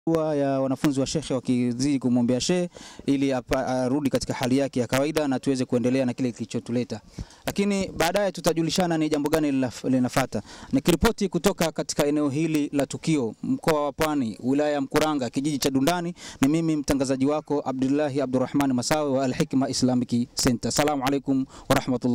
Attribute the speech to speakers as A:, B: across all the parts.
A: dua ya wanafunzi wa shekhe wakizidi kumwombea shehe ili apa- arudi katika hali yake ya kawaida na tuweze kuendelea na kile kilichotuleta. Lakini baadaye tutajulishana ni jambo gani linaf- linafuata. Nikiripoti kutoka katika eneo hili la tukio, mkoa wa Pwani, wilaya ya Mkuranga, kijiji cha Dundani, ni mimi mtangazaji wako Abdullahi Abdurrahman Masawe wa Al Hikma Islamic Center. Assalamu alaikum warahmatullahi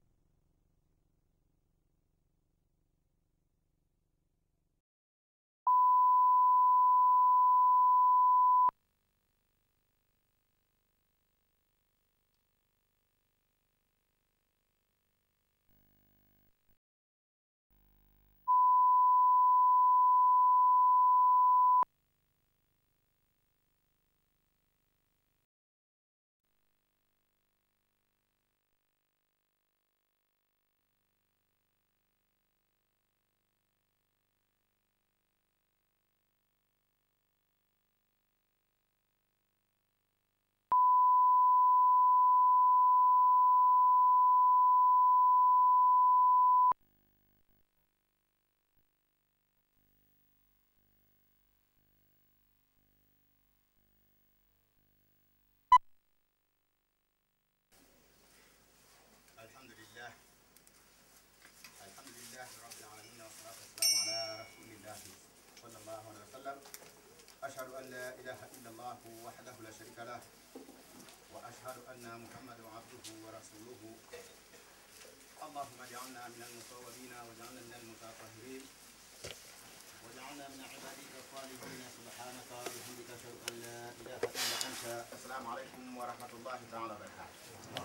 B: الحمد لله الحمد لله رب العالمين والصلاة والسلام على رسول الله صلى الله عليه وسلم أشهد أن لا إله إلا الله وحده لا شريك له وأشهد أن محمدا عبده ورسوله اللهم اجعلنا من المصورين واجعلنا من المتطهرين واجعلنا من عبادك الصالحين سبحانك وبحمدك أشهد أن لا إله إلا أنت السلام عليكم ورحمة الله تعالى وبركاته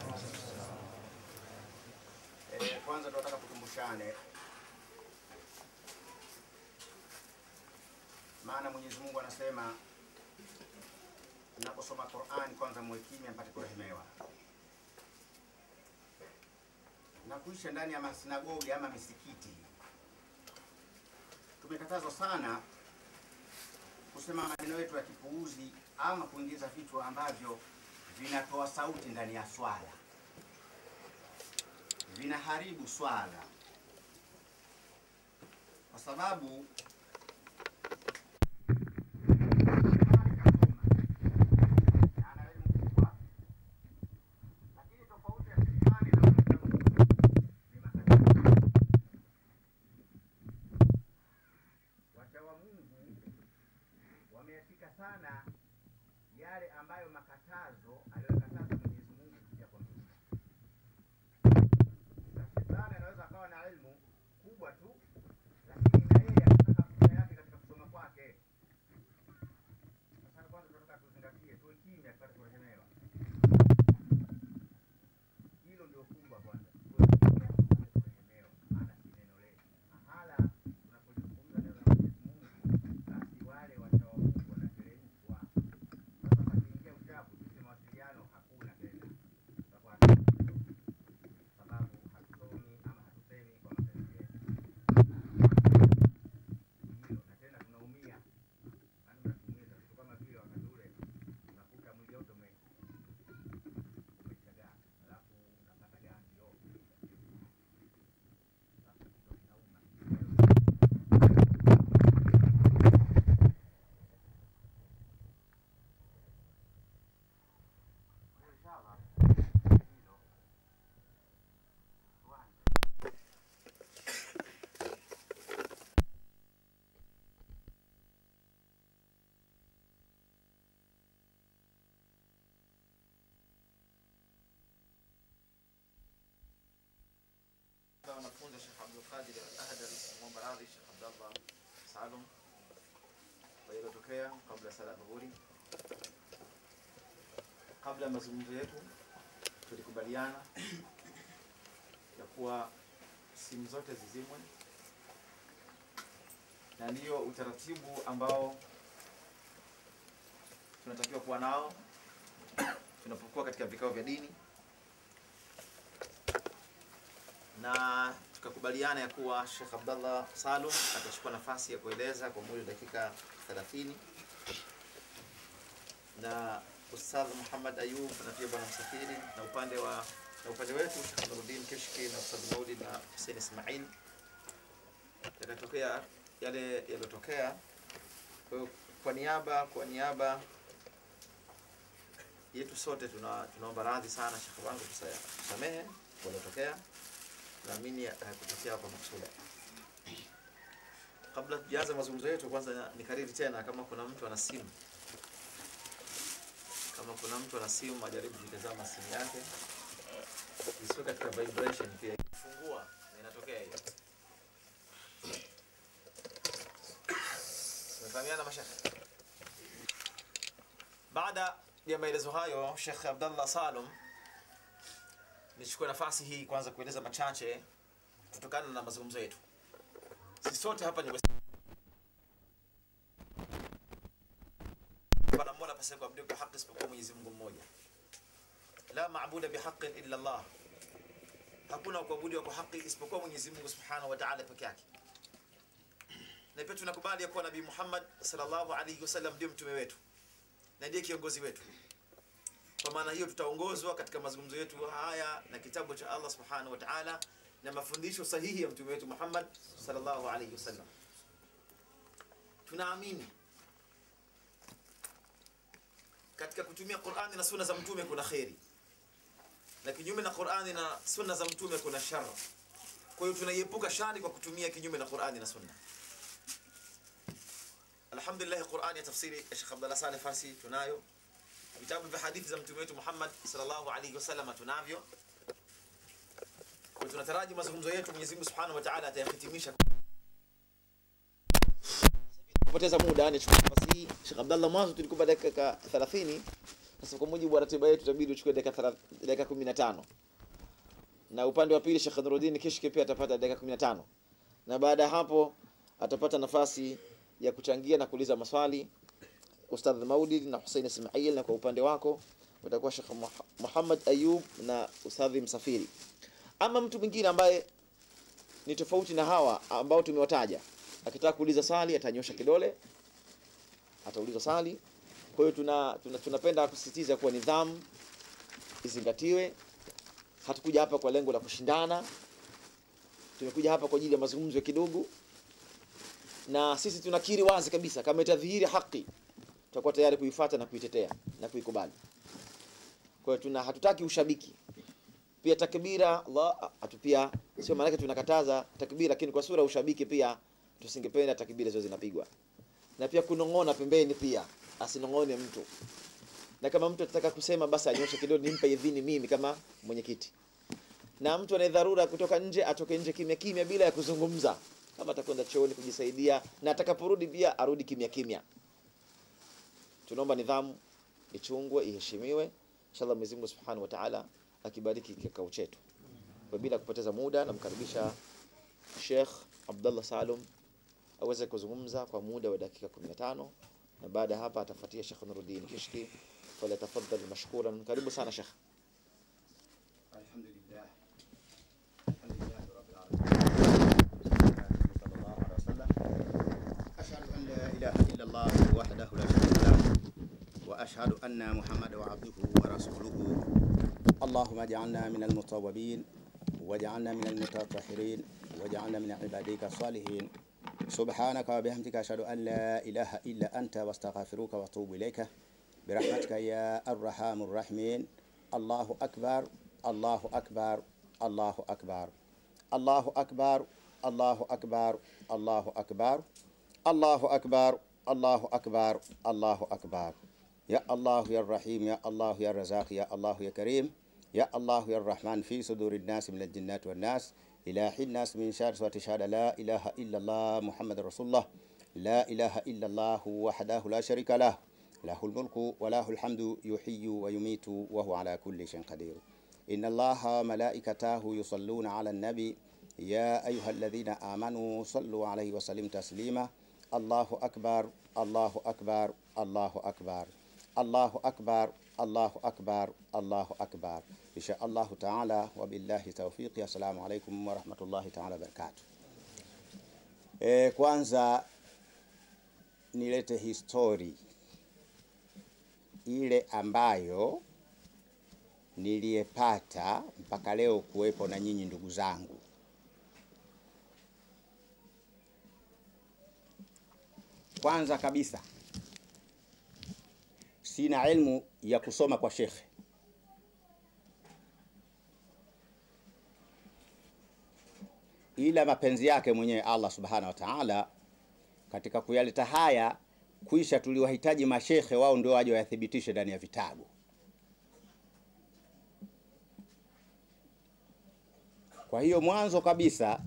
B: Eh, kwanza tunataka tukumbushane, maana Mwenyezi Mungu anasema mnaposoma Qur'an kwanza muwe kimya mpate kurehemewa, na kuisha ndani ya masinagogi ama misikiti. Tumekatazwa sana kusema maneno yetu ya kipuuzi ama kuingiza vitu ambavyo vinatoa sauti ndani ya swala vinaharibu swala, kwa sababu ana elimu kubwa, lakini tofauti ya shetani na mwanadamu ni matatizo. Wacha wa Mungu wameyashika sana yale ambayo makatazo aliyokataza Mwenyezi Mungu kupitia kwa Mtume na shetani anaweza akawa na elimu kubwa tu, lakini na yeye anataka futa yake katika kusoma kwake. Sasa kwanza tunataka tuzingatie, tuwe kimya tupate kurehemewa. Hilo ndio kubwa kwanza, tuwe kimya tupate kurehemewa, maana si neno letu. Mahala tunapozungumza neno la Mwenyezi Mungu, basi wale wachawa Mungu wanateremshwa. Sasa pakiingia uchafu, sisi mawasiliano hakuna tena, tutakuwa hatuna sababu hatusomi ama hatusemi kwa mapenzi yetu. Hilo na tena tunaumia, maana mnatumiza vitu kama vile wakati ule unakuta mwili wote ume umechagaa, alafu unapata ganzi yote, Sasa kichwa kinauma. Inshallah, hilo tuanze.
C: wanafunzi Sheikh Abdul Qadir Al-Ahdal mwomba radhi Sheikh Abdallah Salum kwa yaliyotokea kabla sala ya dhuhuri. Kabla ya mazungumzo yetu, tulikubaliana ya kuwa simu zote zizimwe, na ndiyo utaratibu ambao tunatakiwa kuwa nao tunapokuwa katika vikao vya dini na tukakubaliana ya kuwa Sheikh Abdallah Salum atachukua nafasi ya kueleza kwa muda wa dakika 30 na Ustadh Muhammad Ayub na pia bwana Msafiri na upande wa na upande wetu Sheikh Nuruddin Kishki na Ustadh Maulid na Hussein Ismail yakatokea yale yaliyotokea. Kwa hiyo kwa niaba kwa niaba yetu sote tuna, tunaomba radhi sana shekhe wangu tusa- tusamehe kuliotokea naamini hakutokea kwa makusudi kabla tujaanza mazungumzo yetu kwanza nikariri tena kama kuna mtu ana simu kama kuna mtu ana simu ajaribu kuitazama simu yake isiwe katika vibration pia fungua na inatokea hiyo Tumefahamiana mashekhe baada ya maelezo hayo Sheikh Abdallah Salum nichukue nafasi hii kwanza kueleza machache kutokana na mazungumzo yetu sisi sote hapa ni Waislamu. Wala mola pasipo kuabudiwa kwa haki isipokuwa Mwenyezi Mungu mmoja la maabuda bihaqqin illa Allah hakuna kuabudiwa kwa haki isipokuwa Mwenyezi Mungu Subhanahu wa Ta'ala peke yake na pia tunakubali ya kuwa Nabii Muhammad sallallahu alaihi wasallam ndio mtume wetu na ndiye kiongozi wetu kwa maana hiyo tutaongozwa katika mazungumzo yetu haya na kitabu cha Allah subhanahu wa ta'ala na mafundisho sahihi ya mtume wetu Muhammad sallallahu alaihi wasallam tunaamini katika kutumia Qur'ani na sunna za mtume kuna kheri na kinyume na Qur'ani na sunna za mtume kuna shar kwa hiyo tunaiepuka shari kwa kutumia kinyume na Qur'ani na sunna alhamdulillah Qur'ani ya tafsiri ya Sheikh Abdullah Saleh Farsi tunayo vitabu vya hadithi za mtume wetu Muhammad sallallahu alaihi wasallam tunavyo kwa tunataraji mazungumzo yetu Mwenyezi Mungu Subhanahu wa Ta'ala atayahitimisha kupoteza muda ni chukua nafasi hii Sheikh Abdullah mwanzo tulikuwa dakika 30 sasa kwa mujibu wa ratiba yetu itabidi uchukue dakika 30 dakika 15 na upande wa pili Sheikh Nuruddin Kishki pia atapata dakika 15 na baada ya hapo atapata nafasi ya kuchangia na kuuliza maswali Ustadh Maulid na Hussein Ismail, na kwa upande wako utakuwa Sheikh Muha- Muhammad Ayub na Ustadhi Msafiri. Ama mtu mwingine ambaye ni tofauti na hawa ambao tumewataja, akitaka kuuliza swali atanyosha kidole, atauliza swali. Kwa hiyo tuna, tuna, tunapenda kusisitiza kuwa nidhamu izingatiwe. Hatukuja hapa kwa lengo la kushindana, tumekuja hapa kwa ajili ya mazungumzo ya kidogo, na sisi tunakiri wazi kabisa kama itadhihiri haki tutakuwa tayari kuifuata na kuitetea na kuikubali. Kwa hiyo tuna hatutaki ushabiki. Pia takbira Allah atupia sio maana yake tunakataza takbira, lakini kwa sura ya ushabiki pia tusingependa takbira zote zinapigwa. Na pia kunong'ona pembeni pia asinong'one mtu. Na kama mtu atataka kusema basi anyoshe kidole nimpe idhini mimi kama mwenyekiti. Na mtu ana dharura kutoka nje atoke nje kimya kimya bila ya kuzungumza. Kama atakwenda chooni kujisaidia na atakaporudi pia arudi kimya kimya tunaomba nidhamu ichungwe iheshimiwe inshallah Mwenyezi Mungu Subhanahu wa Ta'ala akibariki kikao chetu kwa bila kupoteza muda namkaribisha Sheikh Abdullah Salum aweze kuzungumza kwa muda wa dakika 15 na baada ya hapa atafuatia Sheikh Nuruddin Kishki falyatafaddal mashkuran karibu sana Sheikh
B: الحمد لله الحمد لله رب العالمين صلى الله عليه وسلم أشهد أن لا إله إلا الله وحده لا شريك له وأشهد أن محمدا عبده ورسوله اللهم اجعلنا من المتوابين واجعلنا من المتطهرين واجعلنا من عبادك الصالحين سبحانك وبحمدك أشهد أن لا إله إلا أنت واستغفرك وأتوب إليك برحمتك يا الرحام الرحيم الله أكبر الله أكبر الله أكبر الله أكبر الله أكبر الله أكبر الله أكبر الله أكبر الله أكبر يا الله يا الرحيم يا الله يا الرزاق يا الله يا كريم يا الله يا الرحمن في صدور الناس من الجنات والناس إله الناس من شر وتشهد لا إله إلا الله محمد رسول الله لا إله إلا الله وحده لا شريك له له الملك وله الحمد يحيي ويميت وهو على كل شيء قدير إن الله ملائكته يصلون على النبي يا أيها الذين آمنوا صلوا عليه وسلم تسليما الله أكبر الله أكبر الله أكبر الله أكبر الله أكبر الله أكبر إن شاء الله تعالى وبالله توفيق السلام عليكم ورحمة الله تعالى وبركاته E, kwanza nilete histori ile ambayo niliyepata mpaka leo kuwepo na nyinyi ndugu zangu. Kwanza kabisa sina ilmu ya kusoma kwa shekhe, ila mapenzi yake mwenyewe Allah subhanahu wa ta'ala katika kuyaleta haya kuisha, tuliwahitaji mashekhe, wao ndio waje wayathibitishe ndani ya vitabu. Kwa hiyo mwanzo kabisa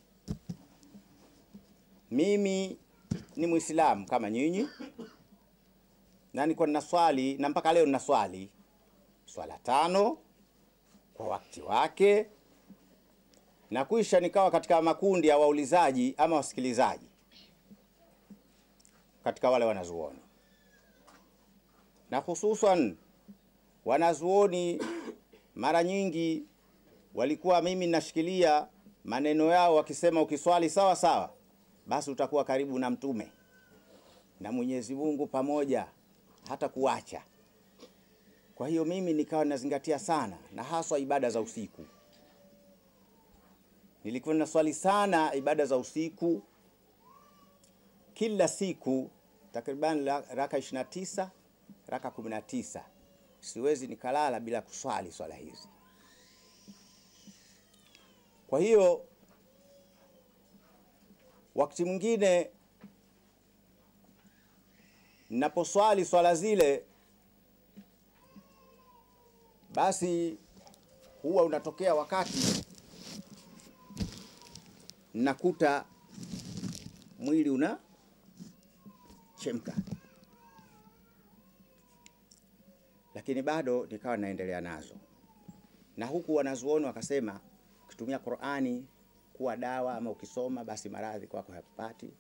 B: mimi ni Muislamu kama nyinyi, na nilikuwa nina swali na mpaka leo nina swali swala tano kwa wakati wake, na kuisha nikawa katika makundi ya waulizaji ama wasikilizaji katika wale wanazuoni, na hususan wanazuoni mara nyingi walikuwa mimi nashikilia maneno yao wakisema, ukiswali sawa sawa, basi utakuwa karibu na Mtume na Mwenyezi Mungu pamoja, hata kuacha. Kwa hiyo mimi nikawa nazingatia sana, na haswa ibada za usiku. Nilikuwa naswali sana ibada za usiku kila siku, takriban raka 29 raka 19. Siwezi nikalala bila kuswali swala hizi. Kwa hiyo wakati mwingine ninaposwali swala zile, basi huwa unatokea wakati nakuta mwili una chemka, lakini bado nikawa naendelea nazo, na huku wanazuoni wakasema ukitumia Qur'ani kuwa dawa ama ukisoma basi maradhi kwako hayapati.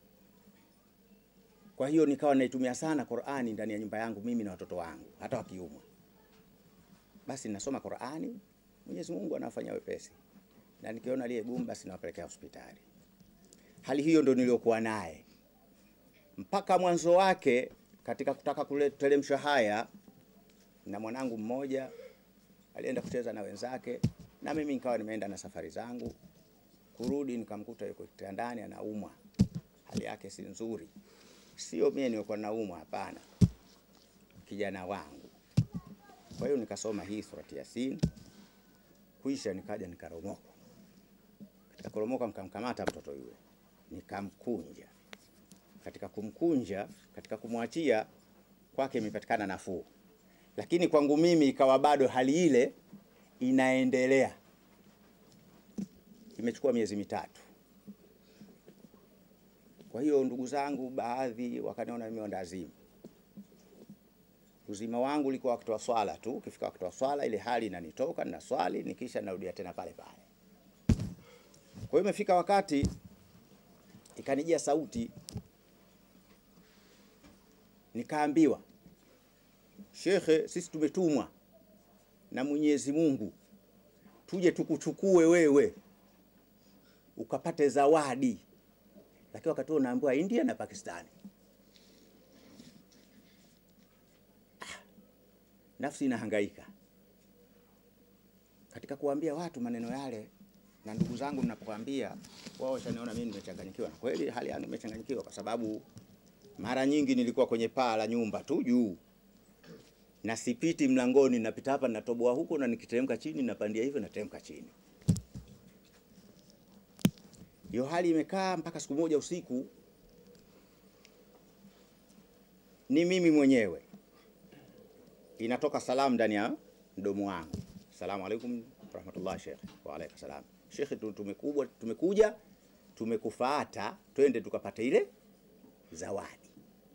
B: Kwa hiyo nikawa naitumia sana Qur'ani ndani ya nyumba yangu mimi na watoto wangu hata wakiumwa, basi nasoma Qur'ani, Mwenyezi Mungu anafanya wepesi, na nikiona liye gumu basi nawapelekea hospitali. Hali hiyo ndio niliyokuwa naye mpaka mwanzo wake katika kutaka kuteremsha haya, na mwanangu mmoja alienda kucheza na wenzake na mimi nikawa nimeenda na safari zangu, kurudi nikamkuta yuko kitandani anaumwa, hali yake si nzuri. Sio mimi nilikuwa naumwa, hapana, kijana wangu. Kwa hiyo nikasoma hii surati Yasin, kuisha nikaja nikaromoka. Katika koromoka, nikamkamata mtoto yule nikamkunja. Katika kumkunja, katika kumwachia kwake imepatikana nafuu, lakini kwangu mimi ikawa bado hali ile inaendelea. Imechukua miezi mitatu. Kwa hiyo ndugu zangu baadhi wakaniona mimi ndazimu. Uzima wangu ulikuwa wakati wa swala tu, ukifika wakati wa swala ile hali inanitoka, na swali nikisha narudia tena pale pale. Kwa hiyo imefika wakati ikanijia sauti, nikaambiwa, shekhe, sisi tumetumwa na Mwenyezi Mungu tuje tukuchukue wewe ukapate zawadi, lakini wakati huo unaambiwa India na Pakistani. Ah, nafsi inahangaika katika kuambia watu maneno yale, na ndugu zangu ninapowaambia wao washaniona mimi nimechanganyikiwa, na kweli hali yangu imechanganyikiwa, kwa sababu mara nyingi nilikuwa kwenye paa la nyumba tu juu na sipiti mlangoni, napita hapa natoboa huko, na nikiteremka chini napandia hivyo, nateremka chini. Hiyo hali imekaa mpaka siku moja usiku, ni mimi mwenyewe inatoka salamu ndani ya mdomo wangu, salamu alaikum rahmatullah, shekhe. Wa alaikum salam shekhe, tumekubwa tumekuja tumekufuata, twende tukapata ile zawadi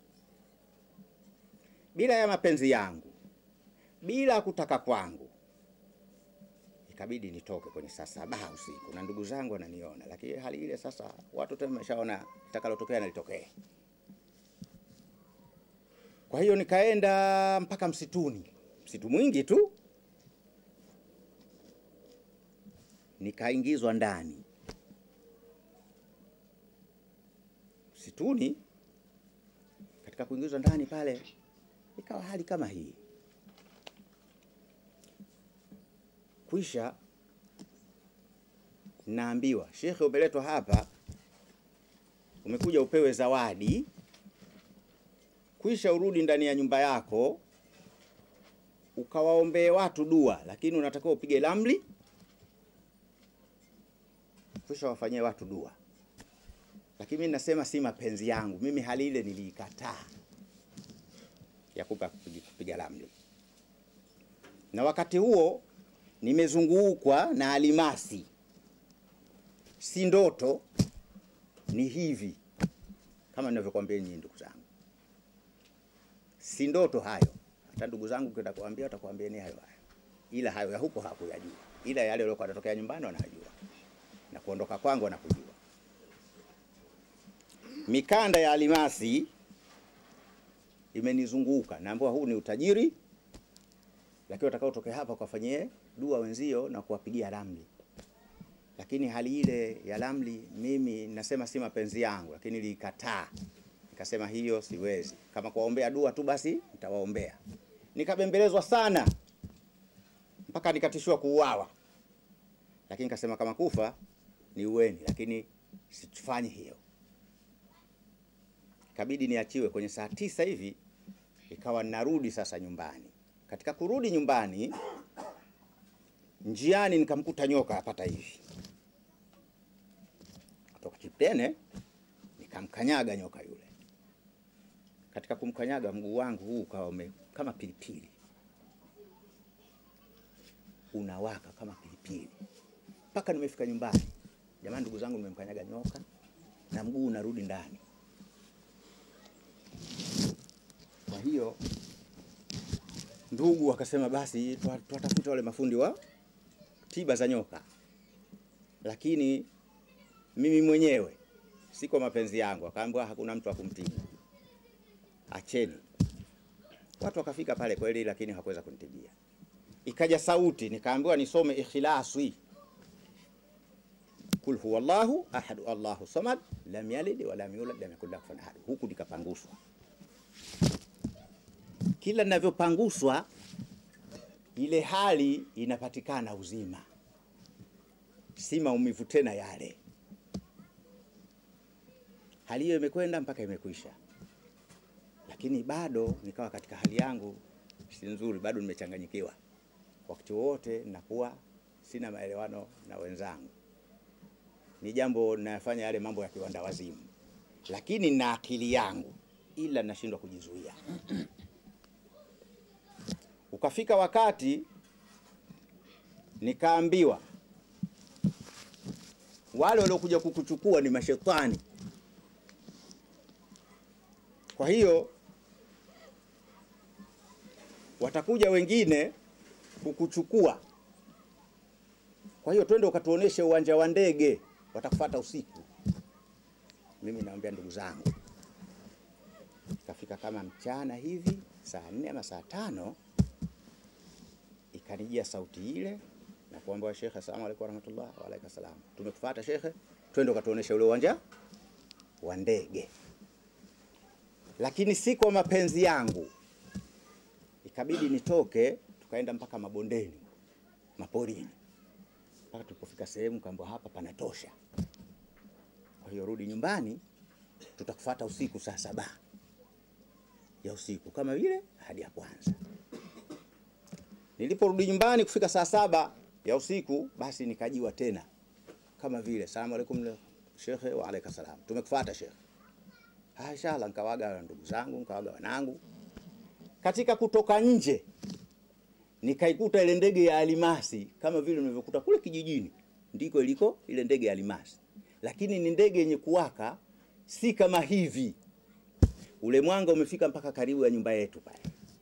B: bila ya mapenzi yangu, bila kutaka kwangu, ikabidi nitoke kwenye saa saba usiku, na ndugu zangu wananiona, lakini hali ile sasa watu tena wameshaona litakalotokea na litokee. Kwa hiyo nikaenda mpaka msituni, msitu mwingi tu, nikaingizwa ndani msituni. Katika kuingizwa ndani pale ikawa hali kama hii. Kwisha naambiwa, shekhe, umeletwa hapa, umekuja upewe zawadi kwisha urudi ndani ya nyumba yako ukawaombee watu dua, lakini unatakiwa upige ramli, kwisha wafanyie watu dua. Lakini mimi nasema si mapenzi yangu, mimi hali ile niliikataa ya kupa kupiga, kupiga ramli, na wakati huo nimezungukwa na alimasi, si ndoto, ni hivi kama ninavyokuambia nyinyi ndugu zangu, si ndoto hayo. Hata ndugu zangu kwenda kuambia watakwambia ni hayo hayo, ila hayo ya huko hakuyajua, ila yale yaliokuwa yanatokea nyumbani wanayajua, na kuondoka kwangu wanakujua. Mikanda ya alimasi imenizunguka, naambiwa huu ni utajiri, lakini watakaotokea hapa kuwafanyie dua wenzio na kuwapigia ramli lakini hali ile ya ramli mimi nasema si mapenzi yangu, lakini nilikataa, nikasema hiyo siwezi. Kama kuwaombea dua tu basi nitawaombea. Nikabembelezwa sana mpaka nikatishiwa kuuawa, lakini nikasema kama kufa ni uweni, lakini sifanyi hiyo. Ikabidi niachiwe kwenye saa tisa hivi, ikawa narudi sasa nyumbani. Katika kurudi nyumbani, njiani nikamkuta nyoka apata hivi kutoka Chiptene, nikamkanyaga nyoka yule. Katika kumkanyaga mguu wangu huu ukawa ume kama pilipili, unawaka kama pilipili mpaka nimefika nyumbani. Jamani, ndugu zangu, nimemkanyaga nyoka na mguu unarudi ndani. Kwa hiyo ndugu wakasema basi tuwatafuta wale mafundi wa tiba za nyoka, lakini mimi mwenyewe si kwa mapenzi yangu. Akaambiwa hakuna mtu akumtibu, acheni. Watu wakafika pale kweli, lakini hakuweza kunitibia. Ikaja sauti, nikaambiwa nisome Ikhlaswi, kul huwa Allahu ahad Allahu samad lam yalid wa lam yulad lam yakul lahu kufuwan ahad. Huku nikapanguswa, kila ninavyopanguswa ile hali inapatikana uzima, si maumivu tena yale hali hiyo imekwenda mpaka imekwisha, lakini bado nikawa katika hali yangu si nzuri, bado nimechanganyikiwa. Wakati wote nakuwa sina maelewano na wenzangu, ni jambo nafanya yale mambo ya kiwanda wazimu, lakini na akili yangu, ila nashindwa kujizuia. Ukafika wakati nikaambiwa wale waliokuja kukuchukua ni mashetani. Kwa hiyo watakuja wengine kukuchukua. Kwa hiyo twende ukatuoneshe uwanja wa ndege, watakufuata usiku. Mimi naambia ndugu zangu, ikafika kama mchana hivi saa nne ama saa tano, ikanijia sauti ile na kuambia shekhe, asalamu alaykum warahmatullah. Wa alaykum salam, tumekufuata shekhe, twende ukatuoneshe ule uwanja wa ndege lakini si kwa mapenzi yangu, ikabidi nitoke, tukaenda mpaka mabondeni, maporini, mpaka tulipofika sehemu kaambiwa hapa panatosha. Kwa hiyo rudi nyumbani, tutakufuata usiku saa saba ya usiku kama vile hadi ya kwanza. Niliporudi nyumbani kufika saa saba ya usiku, basi nikajiwa tena kama vile, salamu alaikum shekhe. Wa alaikum salam, tumekufuata shekhe. Ah, inshallah nikawaga ndugu zangu, nikawaga wanangu. Katika kutoka nje nikaikuta ile ndege ya alimasi kama vile nilivyokuta kule kijijini, ndiko iliko ile ndege ya alimasi, lakini ni ndege yenye kuwaka, si kama hivi. Ule mwanga umefika mpaka karibu ya nyumba yetu pale.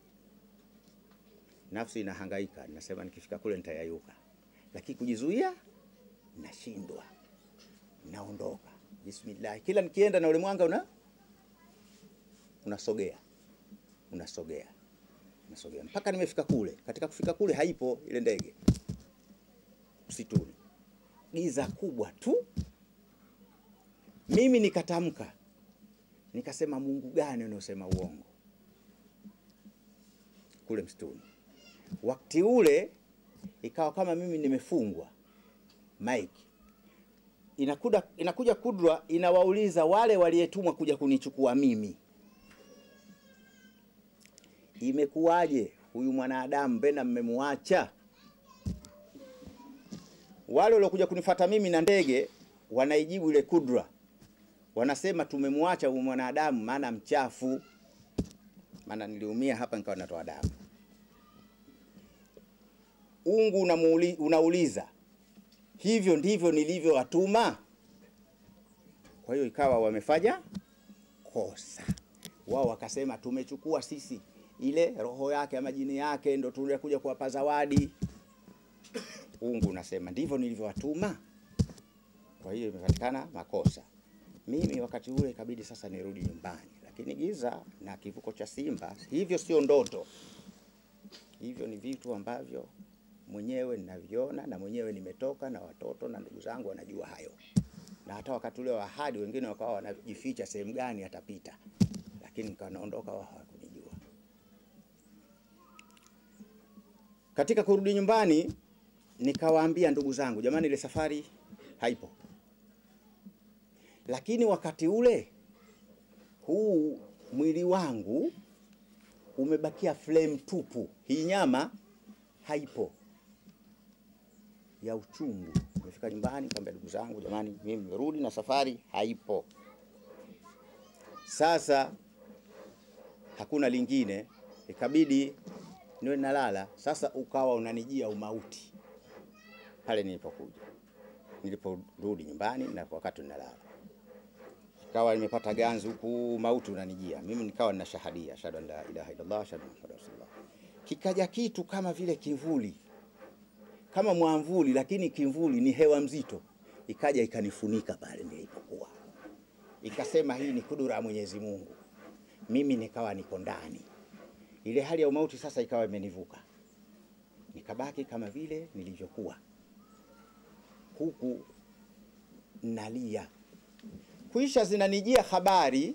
B: Nafsi inahangaika, nasema nikifika kule nitayayuka, lakini kujizuia nashindwa, naondoka. Bismillah, kila nikienda na ule mwanga una unasogea unasogea unasogea mpaka nimefika kule. Katika kufika kule, haipo ile ndege msituni, giza kubwa tu. Mimi nikatamka nikasema, Mungu gani unaosema uongo kule msituni? Wakati ule ikawa kama mimi nimefungwa mike inakuja, inakuja kudra inawauliza wale waliyetumwa kuja kunichukua mimi imekuwaje huyu mwanadamu mbena mmemwacha? Wale waliokuja kunifata mimi na ndege wanaijibu ile kudra, wanasema tumemwacha huyu mwanadamu maana mchafu. Maana niliumia hapa nikawa natoa damu. Ungu unamuuli, unauliza hivyo ndivyo nilivyowatuma? Kwa hiyo ikawa wamefanya kosa. Wao wakasema tumechukua sisi ile roho yake ama jini yake ndo tunakuja kuwapa zawadi. Ungu unasema ndivyo nilivyowatuma. Kwa hiyo imepatikana makosa. Mimi wakati ule ikabidi sasa nirudi nyumbani, lakini giza na kivuko cha simba, hivyo sio ndoto. Hivyo ni vitu ambavyo mwenyewe ninaviona na mwenyewe nimetoka na watoto na ndugu zangu wanajua hayo, na hata wakati ule wa ahadi wengine wakawa wanajificha sehemu gani atapita, lakini nikawa naondoka, wao hawakunijua. Katika kurudi nyumbani, nikawaambia ndugu zangu, jamani, ile safari haipo. Lakini wakati ule huu mwili wangu umebakia flame tupu, hii nyama haipo ya uchungu. Nimefika nyumbani nikamwambia ndugu zangu, jamani, mimi nimerudi na safari haipo. Sasa hakuna lingine, ikabidi niwe nalala. Sasa ukawa unanijia umauti pale nilipokuja, niliporudi nyumbani na wakati ninalala, ikawa nimepata ganzi huku, mauti unanijia mimi, nikawa nina shahadia ashhadu an la ilaha illallah ashhadu anna muhammadan rasulullah. Kikaja kitu kama vile kivuli kama mwamvuli, lakini kimvuli ni hewa mzito, ikaja ikanifunika pale nilipokuwa, ikasema hii ni kudura ya Mwenyezi Mungu. Mimi nikawa niko ndani, ile hali ya umauti sasa ikawa imenivuka, nikabaki kama vile nilivyokuwa, huku nalia. Kuisha zinanijia habari,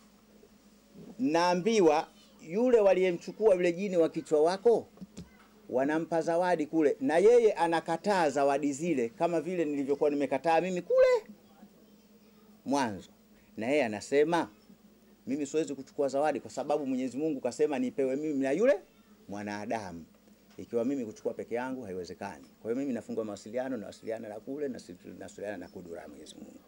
B: naambiwa yule waliyemchukua yule jini wa kichwa wako wanampa zawadi kule, na yeye anakataa zawadi zile, kama vile nilivyokuwa nimekataa mimi kule mwanzo. Na yeye anasema mimi siwezi kuchukua zawadi kwa sababu Mwenyezi Mungu kasema nipewe mimi na yule mwanadamu. Ikiwa mimi kuchukua peke yangu haiwezekani. Kwa hiyo mimi nafungua mawasiliano, nawasiliana na kule, nawasiliana na kudura ya Mwenyezi Mungu.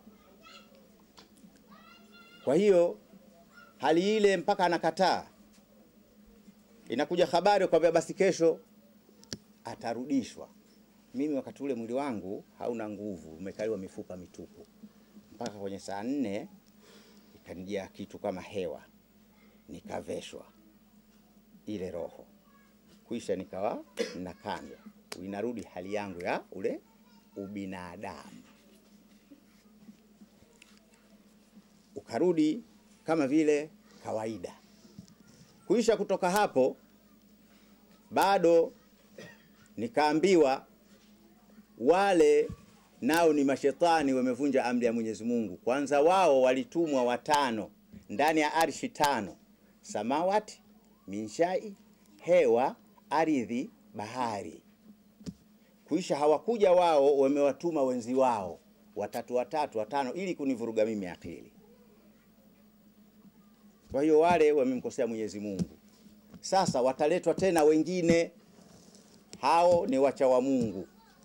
B: Kwa hiyo hali ile mpaka anakataa, inakuja habari kwamba basi kesho atarudishwa. Mimi wakati ule mwili wangu hauna nguvu, umekaliwa mifupa mitupu. Mpaka kwenye saa nne ikanijia kitu kama hewa, nikaveshwa ile roho, kuisha nikawa nakandwa, inarudi hali yangu ya ule ubinadamu, ukarudi kama vile kawaida. Kuisha kutoka hapo bado nikaambiwa wale nao ni mashetani wamevunja amri ya Mwenyezi Mungu. Kwanza wao walitumwa watano ndani ya arshi tano, samawati, minshai, hewa, ardhi, bahari. Kuisha hawakuja wao, wamewatuma wenzi wao watatu watatu watano, ili kunivuruga mimi akili. Kwa hiyo wale wamemkosea Mwenyezi Mungu. Sasa wataletwa tena wengine hao ni wacha wa Mungu,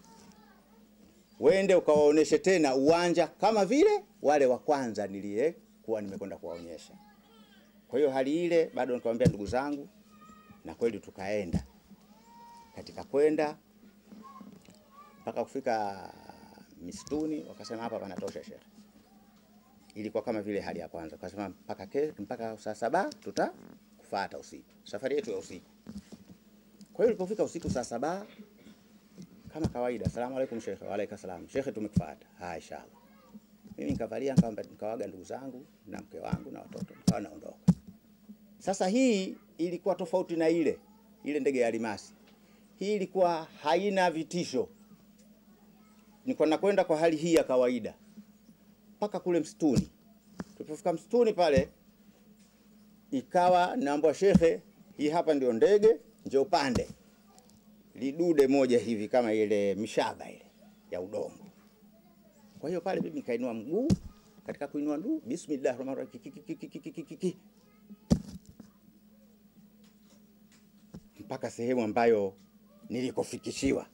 B: wende ukawaoneshe tena uwanja kama vile wale wa kwanza niliyekuwa nimekwenda kuwaonyesha. Kwa hiyo hali ile bado nikamwambia ndugu zangu, na kweli tukaenda. Katika kwenda mpaka kufika misituni, wakasema hapa panatosha shekhe. Ilikuwa kama vile hali ya kwanza, wakasema mpaka ke, mpaka saa saba tutakufuata usiku, safari yetu ya usiku. Kwa hiyo ilipofika usiku saa saba kama kawaida, asalamu alaykum shekhe. Wa alaykum salam shekhe, tumekufuata. Haya, inshallah. Mimi nikavalia nikawaga ndugu zangu na mke wangu na watoto, nikawa naondoka. Sasa hii ilikuwa tofauti na ile ile ndege ya almasi. Hii ilikuwa haina vitisho, nilikuwa nakwenda kwa hali hii ya kawaida mpaka kule msituni. Tulipofika msituni pale, ikawa naambwa shekhe, hii hapa ndio ndege nje upande lidude moja hivi kama ile mishaba ile ya udongo. Kwa hiyo pale mimi nikainua mguu, katika kuinua mguu, bismillah rahman rahim, mpaka sehemu ambayo nilikofikishiwa.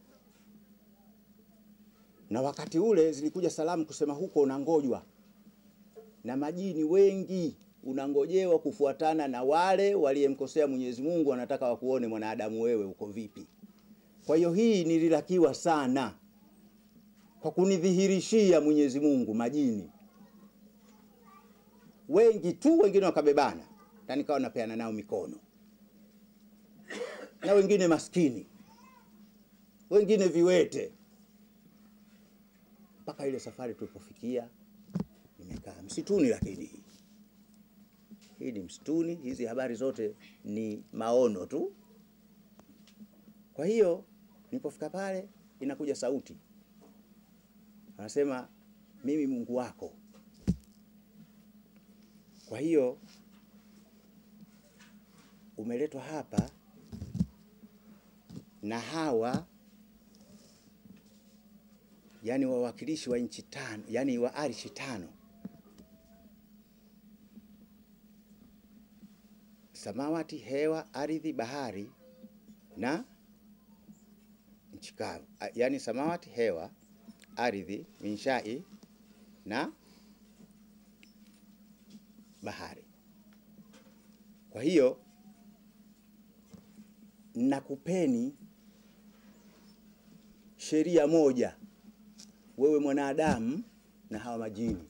B: Na wakati ule zilikuja salamu kusema huko unangojwa na majini wengi, unangojewa kufuatana na wale waliyemkosea Mwenyezi Mungu, wanataka wakuone mwanadamu wewe uko vipi. Kwa hiyo hii nililakiwa sana kwa kunidhihirishia Mwenyezi Mungu majini wengi tu, wengine wakabebana na nikawa napeana nao mikono, na wengine maskini, wengine viwete, mpaka ile safari tulipofikia, nimekaa msituni. Lakini hii hii ni msituni, hizi habari zote ni maono tu. Kwa hiyo nilipofika pale, inakuja sauti anasema, mimi Mungu wako. Kwa hiyo umeletwa hapa na hawa yani wawakilishi wa nchi tano, yani wa arishi tano, samawati, hewa, ardhi, bahari na nchi kavu, yani samawati, hewa, ardhi, minshai na bahari. Kwa hiyo nakupeni sheria moja, wewe mwanadamu na hawa majini.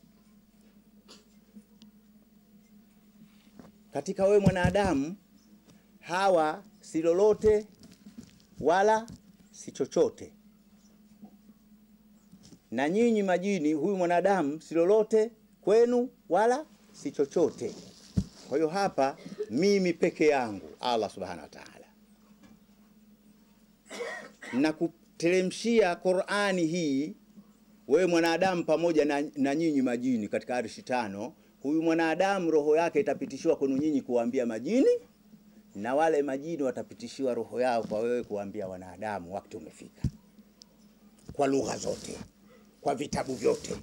B: Katika wewe mwanadamu, hawa si lolote wala si chochote, na nyinyi majini, huyu mwanadamu si lolote kwenu wala si chochote. Kwa hiyo hapa mimi peke yangu Allah subhanahu wa ta'ala na kuteremshia Qur'ani hii wewe mwanadamu pamoja na, na nyinyi majini katika arshi tano. Huyu mwanadamu roho yake itapitishiwa kwenu nyinyi kuambia majini, na wale majini watapitishiwa roho yao kwa wewe kuambia wanadamu. Wakati umefika, kwa lugha zote, kwa vitabu vyote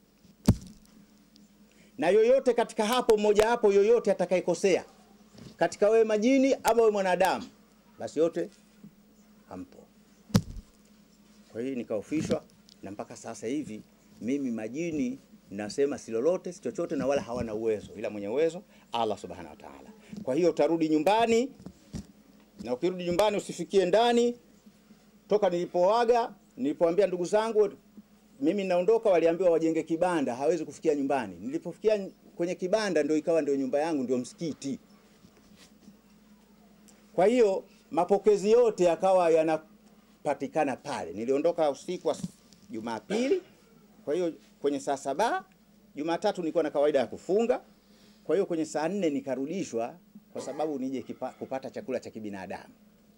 B: na yoyote katika hapo mmoja hapo, yoyote atakayekosea katika wewe majini ama wewe mwanadamu, basi yote hampo. Kwa hiyo nikaofishwa, na mpaka sasa hivi mimi majini nasema si lolote si chochote, na wala hawana uwezo, ila mwenye uwezo Allah subhanahu wa ta'ala. Kwa hiyo utarudi nyumbani, na ukirudi nyumbani usifikie ndani. Toka nilipoaga, nilipoambia ndugu zangu mimi naondoka, waliambiwa wajenge kibanda, hawezi kufikia nyumbani. Nilipofikia kwenye kibanda, ndio ikawa ndio nyumba yangu, ndio msikiti. Kwa hiyo mapokezi yote yakawa yanapatikana pale. Niliondoka usiku wa Jumapili, kwa hiyo kwenye saa saba Jumatatu nilikuwa na kawaida ya kufunga. Kwa hiyo kwenye saa nne nikarudishwa kwa sababu nije kipa, kupata chakula cha kibinadamu.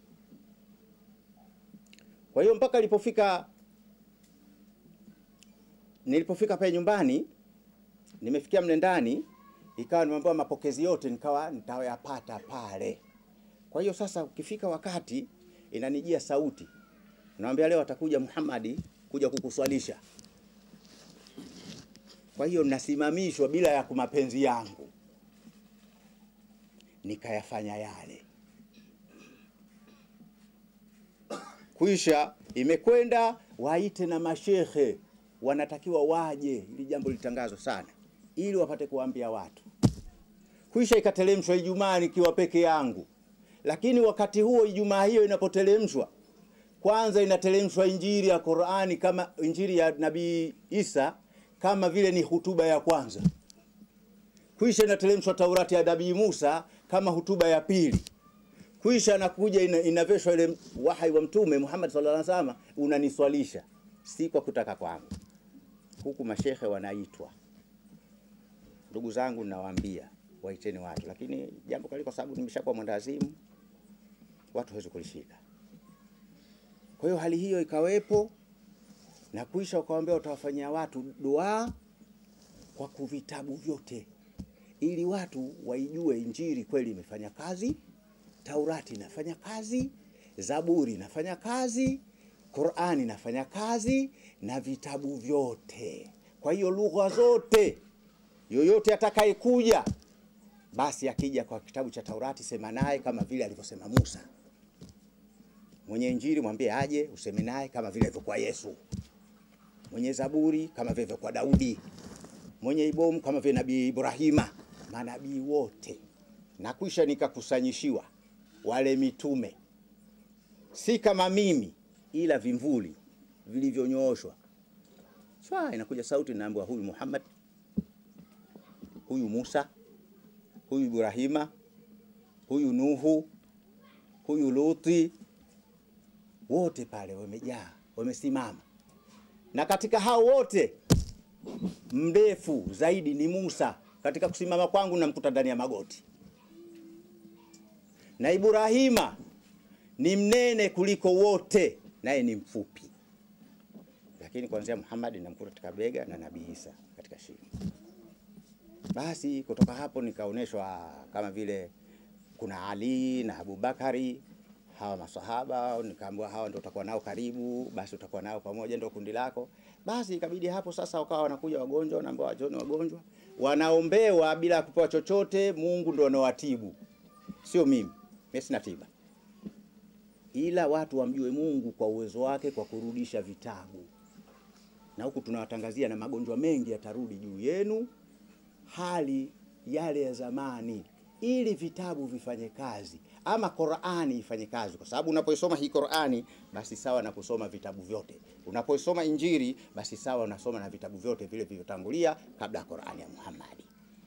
B: Kwa hiyo mpaka ilipofika nilipofika pale nyumbani, nimefikia mle ndani, ikawa nimeambiwa mapokezi yote nikawa nitayapata pale. Kwa hiyo sasa, ukifika wakati inanijia sauti, naambia leo atakuja Muhammadi kuja kukuswalisha. Kwa hiyo nasimamishwa bila ya kumapenzi yangu, nikayafanya yale. Kwisha imekwenda waite na mashehe wanatakiwa waje, ili jambo litangazwe sana, ili wapate kuambia watu. Kwisha ikatelemshwa Ijumaa nikiwa peke yangu, lakini wakati huo Ijumaa hiyo inapotelemshwa, kwanza inatelemshwa injili ya Qur'ani kama injili ya Nabii Isa kama vile ni hutuba ya kwanza. Kwisha inatelemshwa Taurati ya Nabii Musa kama hutuba ya pili. Kwisha nakuja ina, inaveshwa ile wahai wa Mtume Muhammad sallallahu alaihi wasallam, unaniswalisha si kwa kutaka kwangu. Huku mashehe wanaitwa, ndugu zangu, nawaambia waiteni watu, lakini jambo kali, kwa sababu nimeshakuwa mwendawazimu, watu hawezi kulishika. Kwa hiyo hali hiyo ikawepo, na kuisha ukawaambia utawafanyia watu dua kwa kuvitabu vyote, ili watu waijue Injili kweli imefanya kazi, Taurati inafanya kazi, Zaburi inafanya kazi, Qur'ani inafanya kazi na vitabu vyote. Kwa hiyo lugha zote, yoyote atakayekuja basi akija kwa kitabu cha Taurati, sema naye kama vile alivyosema Musa. Mwenye Injili mwambie aje useme naye kama vile ilivyokuwa Yesu. Mwenye Zaburi kama vile ilivyokuwa Daudi. Mwenye Ibomu kama vile Nabii Ibrahima. Manabii wote na kwisha nikakusanyishiwa wale mitume, si kama mimi, ila vimvuli vilivyonyooshwa. Shwa, inakuja sauti inaambiwa, huyu Muhammad, huyu Musa, huyu Ibrahima, huyu Nuhu, huyu Luti, wote pale wamejaa, wamesimama. Na katika hao wote mrefu zaidi ni Musa. Katika kusimama kwangu namkuta ndani ya magoti, na Ibrahima ni mnene kuliko wote, naye ni mfupi, lakini kuanzia Muhammad namkuta katika bega na Nabii Isa katika shingo. Basi kutoka hapo nikaonyeshwa kama vile kuna Ali na Abubakari, hawa masahaba, nikaambiwa hawa ndio utakuwa nao karibu, basi utakuwa nao pamoja, ndio kundi lako. Basi ikabidi hapo sasa, wakawa wanakuja wagonjwa, wanaambiwa wajoni wagonjwa, wanaombewa bila kupewa chochote. Mungu ndio anawatibu, sio mimi, mimi sina tiba, ila watu wamjue Mungu kwa uwezo wake, kwa kurudisha vitabu. Na huku tunawatangazia na magonjwa mengi yatarudi juu yenu, hali yale ya zamani, ili vitabu vifanye kazi ama Qur'ani ifanye kazi, kwa sababu unapoisoma hii Qur'ani basi sawa na kusoma vitabu vyote. Unapoisoma Injili basi sawa unasoma na vitabu vyote vile vilivyotangulia kabla ya Qur'ani ya Muhammadi.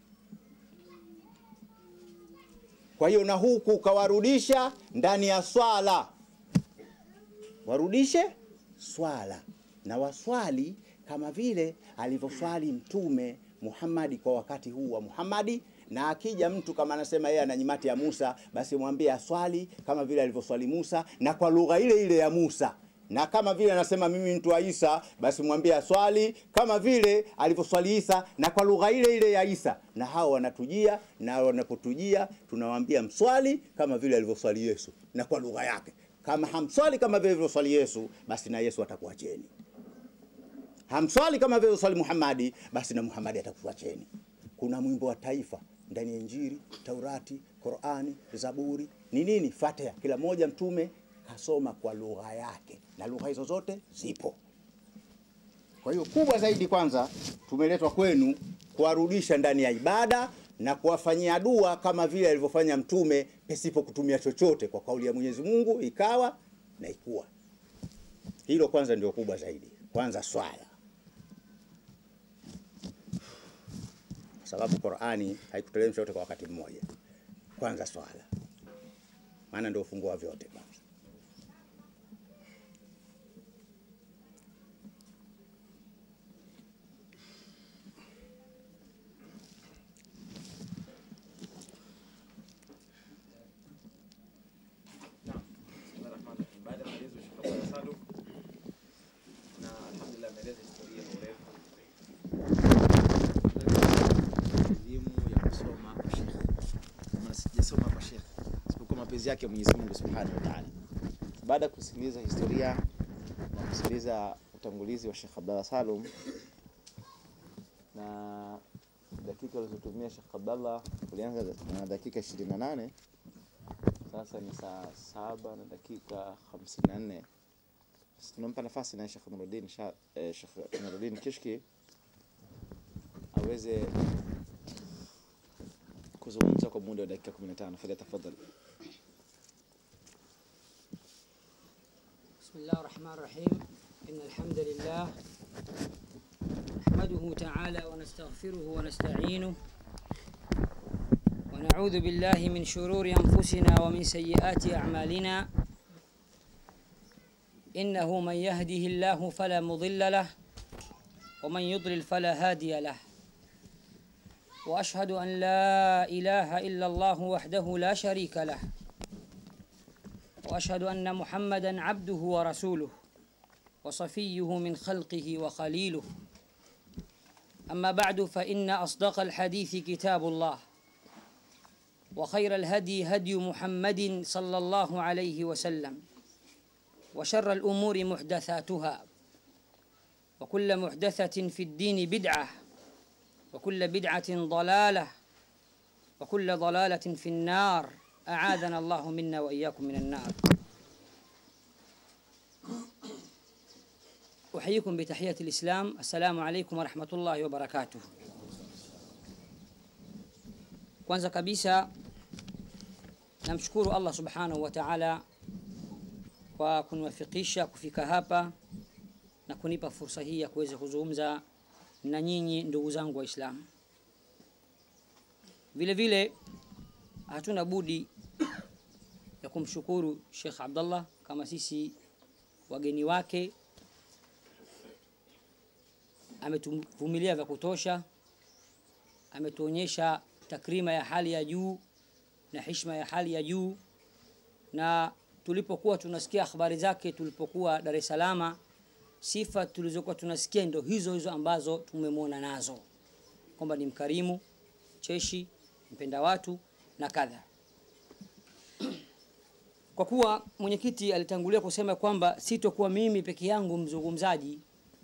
B: Kwa hiyo na huku ukawarudisha ndani ya swala, warudishe swala na waswali kama vile alivyoswali Mtume Muhammadi kwa wakati huu wa Muhammadi na akija mtu kama anasema yeye ana nyimati ya Musa, basi mwambie aswali kama vile alivyoswali Musa na kwa lugha ile ile ya Musa. Na kama vile anasema mimi mtu wa Isa, basi mwambie aswali kama vile alivyoswali Isa na kwa lugha ile ile ya Isa. Na hao wanatujia, na wanapotujia tunawaambia mswali kama vile alivyoswali Yesu na kwa lugha yake. Kama hamswali kama vile alivyoswali Yesu, basi na Yesu atakuacheni. Hamswali kama vile alivyoswali Muhammadi, basi na Muhammadi atakuacheni. Kuna mwimbo wa taifa ndani ya Injili, Taurati, Qurani, Zaburi ni nini? Fatiha. Kila moja mtume kasoma kwa lugha yake, na lugha hizo zote zipo. Kwa hiyo kubwa zaidi, kwanza tumeletwa kwenu kuwarudisha ndani ya ibada na kuwafanyia dua kama vile alivyofanya mtume, pasipo kutumia chochote, kwa kauli ya Mwenyezi Mungu ikawa na ikuwa. Hilo kwanza ndio kubwa zaidi, kwanza swala sababu Qur'ani haikuteremshwa yote kwa wakati mmoja. Kwanza swala, maana ndio ufunguo wa vyote. Kwanza
C: Baada ya maelezo ya Sheikh Abdalla Salum na alhamdulillah ameeleza historia kwa urefu elimu ya kusoma kwa Sheikh. Maana sijasoma kwa Sheikh isipokuwa mapenzi yake Mwenyezi Mungu Subhanahu wa Ta'ala. Baada ya kusikiliza historia na kusikiliza utangulizi wa Sheikh Abdalla Salum na dakika alizotumia Sheikh Abdalla ulianza na dakika 28 sasa ni saa saba na dakika hamsini na nne. Sasa tunampa nafasi na Sheikh Nuruddin Sha- eh, Sheikh Nuruddin Kishki aweze kuzungumza kwa muda wa dakika 15. Falyatafadhal.
D: بسم الله الرحمن الرحيم إن الحمد لله نحمده تعالى ونستغفره ونستعينه ونعوذ بالله من شرور أنفسنا ومن سيئات أعمالنا إنه من يهده الله فلا مضل له ومن يضلل فلا هادي له وأشهد أن لا إله إلا الله وحده لا شريك له واشهد ان محمدا عبده ورسوله وصفيه من خلقه وخليله اما بعد فان اصدق الحديث كتاب الله وخير الهدي هدي محمد صلى الله عليه وسلم وشر الامور محدثاتها وكل محدثه في الدين بدعه وكل بدعه ضلاله وكل ضلاله في النار أعاذنا الله منا وإياكم من النار أحييكم بتحية الإسلام السلام عليكم ورحمة الله وبركاته kwanza kabisa namshukuru Allah subhanahu wa ta'ala kwa kuniwafikisha kufika hapa na kunipa fursa hii ya kuweza kuzungumza na nyinyi ndugu zangu Waislamu. Vile vile hatuna budi ya kumshukuru Sheikh Abdullah kama sisi wageni wake, ametuvumilia vya kutosha, ametuonyesha takrima ya hali ya juu na heshima ya hali ya juu, na tulipokuwa tunasikia habari zake tulipokuwa Dar es Salaam, sifa tulizokuwa tunasikia ndo hizo hizo ambazo tumemwona nazo, kwamba ni mkarimu, cheshi, mpenda watu na kadha. Kwa kuwa mwenyekiti alitangulia kusema kwamba sitokuwa mimi peke yangu mzungumzaji,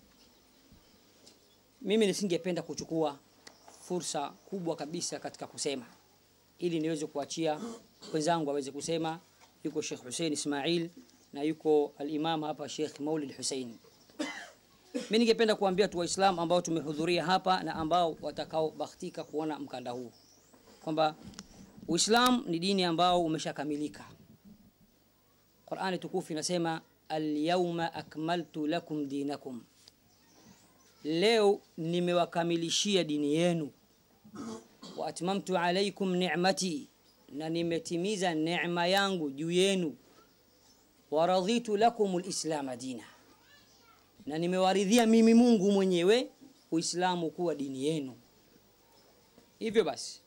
D: mimi nisingependa kuchukua fursa kubwa kabisa katika kusema ili niweze kuachia wenzangu waweze kusema. Yuko Sheikh Hussein Ismail na yuko al-Imam hapa Sheikh Maulid Hussein. Mimi ningependa kuambia tu Waislamu ambao tumehudhuria hapa na ambao watakaobahatika kuona mkanda huu kwamba Uislamu ni dini ambao umeshakamilika. Qur'ani tukufu inasema al-yawma akmaltu lakum dinakum, leo nimewakamilishia dini yenu wa atmamtu alaykum ni'mati, na nimetimiza neema yangu juu yenu. Wa raditu lakum alislama dina, na nimewaridhia mimi Mungu mwenyewe Uislamu kuwa dini yenu. Hivyo basi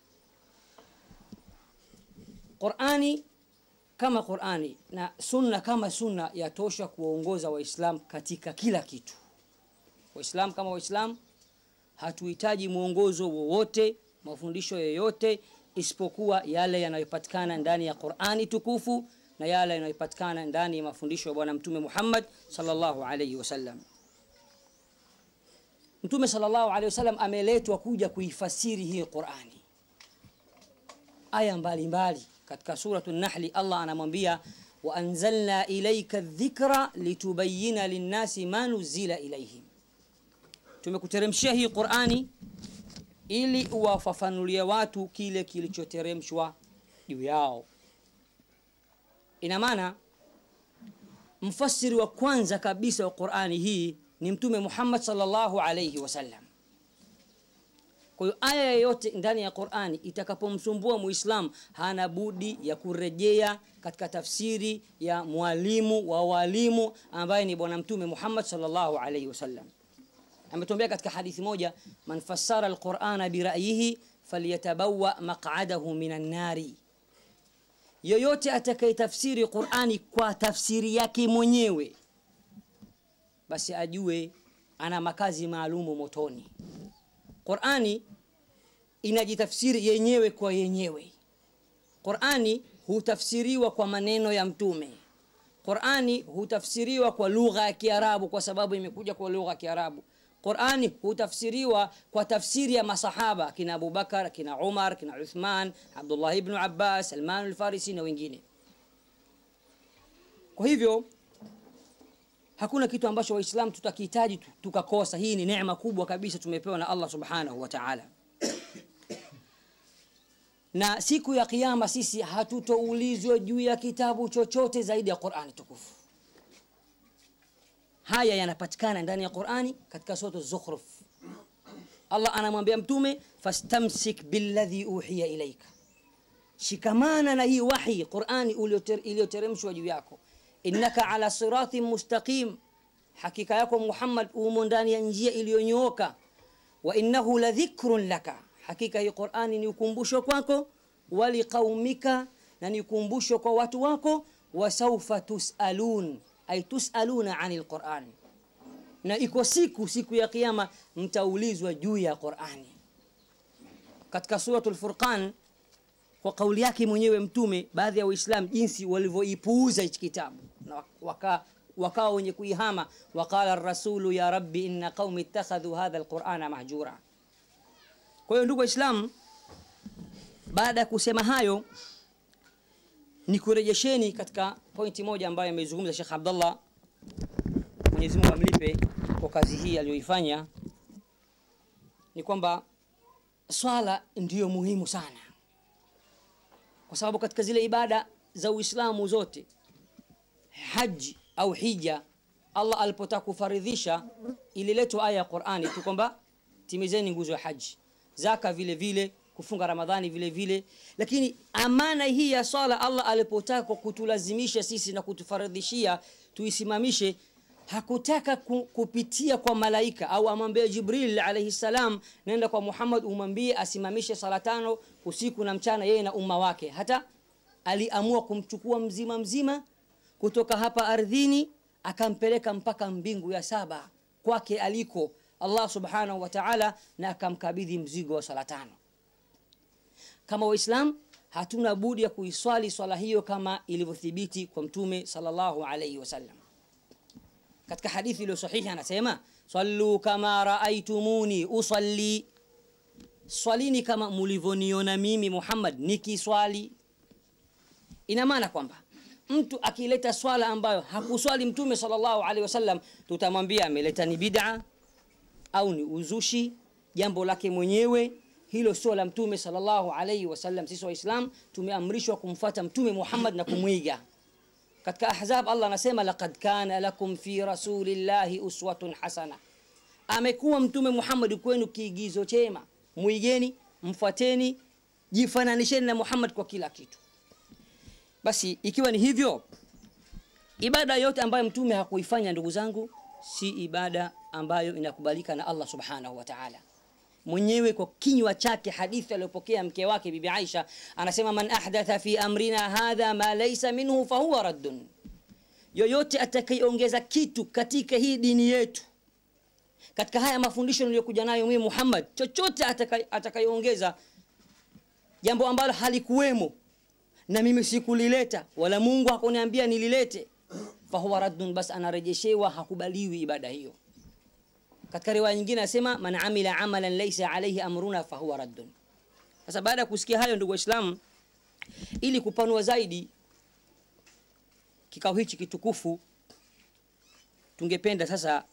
D: Qur'ani kama Qur'ani na sunna kama sunna yatosha kuwaongoza Waislamu katika kila kitu. Waislamu kama Waislamu hatuhitaji mwongozo wowote mafundisho yoyote isipokuwa yale yanayopatikana ndani ya Qur'ani tukufu na yale yanayopatikana ndani ya mafundisho ya Bwana Mtume Muhammad sallallahu alayhi wasallam. Mtume sallallahu alayhi wasallam ameletwa kuja kuifasiri hii Qur'ani. Aya mbalimbali katika suratu Nahli Allah anamwambia wa anzalna ilayka dhikra litubayyana linnasi ma nuzila ilayhim, tumekuteremshia hii Qur'ani ili uwafafanulie watu kile kilichoteremshwa juu yao. Ina maana mfasiri wa kwanza kabisa wa Qur'ani hii ni Mtume Muhammad sallallahu alayhi wasallam. Kwa hiyo aya yoyote ndani ya Qur'ani itakapomsumbua Muislam hana budi ya kurejea katika tafsiri ya mwalimu wa walimu ambaye ni Bwana Mtume Muhammad sallallahu alayhi wasallam ametuambia katika hadithi moja, man fassara alqur'ana bira'yihi falyatabawa maq'adahu minan nari, yoyote atakayetafsiri Qur'ani kwa tafsiri yake mwenyewe, basi ajue ana makazi maalumu motoni. Qur'ani inajitafsiri yenyewe kwa yenyewe. Qur'ani hutafsiriwa kwa maneno ya Mtume. Qur'ani hutafsiriwa kwa lugha ya Kiarabu kwa sababu imekuja kwa lugha ya Kiarabu. Qur'ani hutafsiriwa kwa tafsiri ya masahaba kina Abu Bakar, kina Umar, kina Uthman, Abdullah ibn Abbas, Salman al-Farisi na wengine. Kwa hivyo hakuna kitu ambacho Waislamu tutakihitaji tukakosa. Hii ni neema kubwa kabisa tumepewa na Allah Subhanahu wa Ta'ala. Na siku ya kiyama sisi hatutoulizwa juu ya kitabu chochote zaidi ya Qur'ani tukufu. Haya yanapatikana ndani ya Qur'ani katika sura Az-Zukhruf. Allah anamwambia mtume fastamsik billadhi uhiya ilaika, shikamana na hii wahi Qur'ani iliyoteremshwa juu yako. Innaka ala siratin mustaqim, hakika yako Muhammad umo ndani ya njia iliyonyooka. Wa innahu ladhikrun laka, hakika hii Qur'ani ni ukumbusho kwako, waliqaumika, na ni ukumbusho kwa watu wako. Wasaufa tusalun ay tusaluna anil Qur'an, na iko siku siku ya kiyama mtaulizwa juu ya Qur'ani. Katika suratul Furqan, kwa kauli yake mwenyewe Mtume, baadhi ya Waislamu jinsi walivyoipuuza hichi kitabu na waka wakawa wenye kuihama, waqala ar-rasulu ya rabbi inna qaumi ittakhadhu hadha al-Qur'ana mahjura. Kwa hiyo ndugu Waislamu, baada ya kusema hayo ni kurejesheni katika pointi moja ambayo amezungumza Sheikh Abdullah, Mwenyezi Mungu amlipe, kwa kazi hii aliyoifanya ni kwamba swala ndiyo muhimu sana kwa sababu katika zile ibada za uislamu zote haji au hija allah alipotaka kufaridhisha ililetwa aya ya qurani tu kwamba timizeni nguzo ya haji zaka vile vile kufunga ramadhani vile vile lakini amana hii ya swala allah alipotaka kutulazimisha sisi na kutufaridhishia tuisimamishe hakutaka ku, kupitia kwa malaika au amwambie jibril alaihi salam nenda kwa muhammad umwambie asimamishe sala tano usiku na mchana yeye na umma wake hata aliamua kumchukua mzima mzima kutoka hapa ardhini akampeleka mpaka mbingu ya saba kwake aliko allah subhanahu wa taala na akamkabidhi mzigo wa sala tano kama waislam hatuna budi ya kuiswali swala hiyo kama ilivyothibiti kwa mtume sallallahu alaihi wasallam katika hadithi iliyo sahihi anasema sallu kama raaitumuni usalli swalini kama mulivyoniona mimi muhammad nikiswali ina maana kwamba mtu akileta swala ambayo hakuswali mtume sallallahu alaihi wasallam tutamwambia ameleta ni bid'a au ni uzushi jambo lake mwenyewe hilo sio la mtume sallallahu alaihi wasallam sisi waislam tumeamrishwa kumfuata mtume muhammad na kumwiga katika ahzab allah anasema laqad kana lakum fi rasulillahi uswatun hasana amekuwa mtume muhammad kwenu kiigizo chema mwigeni mfuateni jifananisheni na muhammad kwa kila kitu basi ikiwa ni hivyo ibada yote ambayo mtume hakuifanya ndugu zangu si ibada ambayo inakubalika na allah subhanahu wa taala mwenyewe kwa kinywa chake hadithi aliyopokea mke wake bibi aisha anasema man ahdatha fi amrina hadha ma laysa minhu fahuwa raddun yoyote atakayeongeza kitu katika hii dini yetu katika haya mafundisho niliyokuja nayo mimi muhammad chochote atakayeongeza jambo ambalo halikuwemo na mimi sikulileta wala mungu hakuniambia nililete fahuwa raddun bas anarejeshewa hakubaliwi ibada hiyo katika riwaya nyingine anasema man amila amalan laysa alayhi amruna fahuwa raddun sasa baada ya kusikia hayo ndugu waislamu ili kupanua zaidi kikao hichi kitukufu tungependa sasa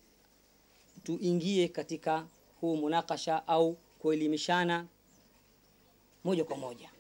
D: tuingie katika huu munakasha au kuelimishana moja kwa moja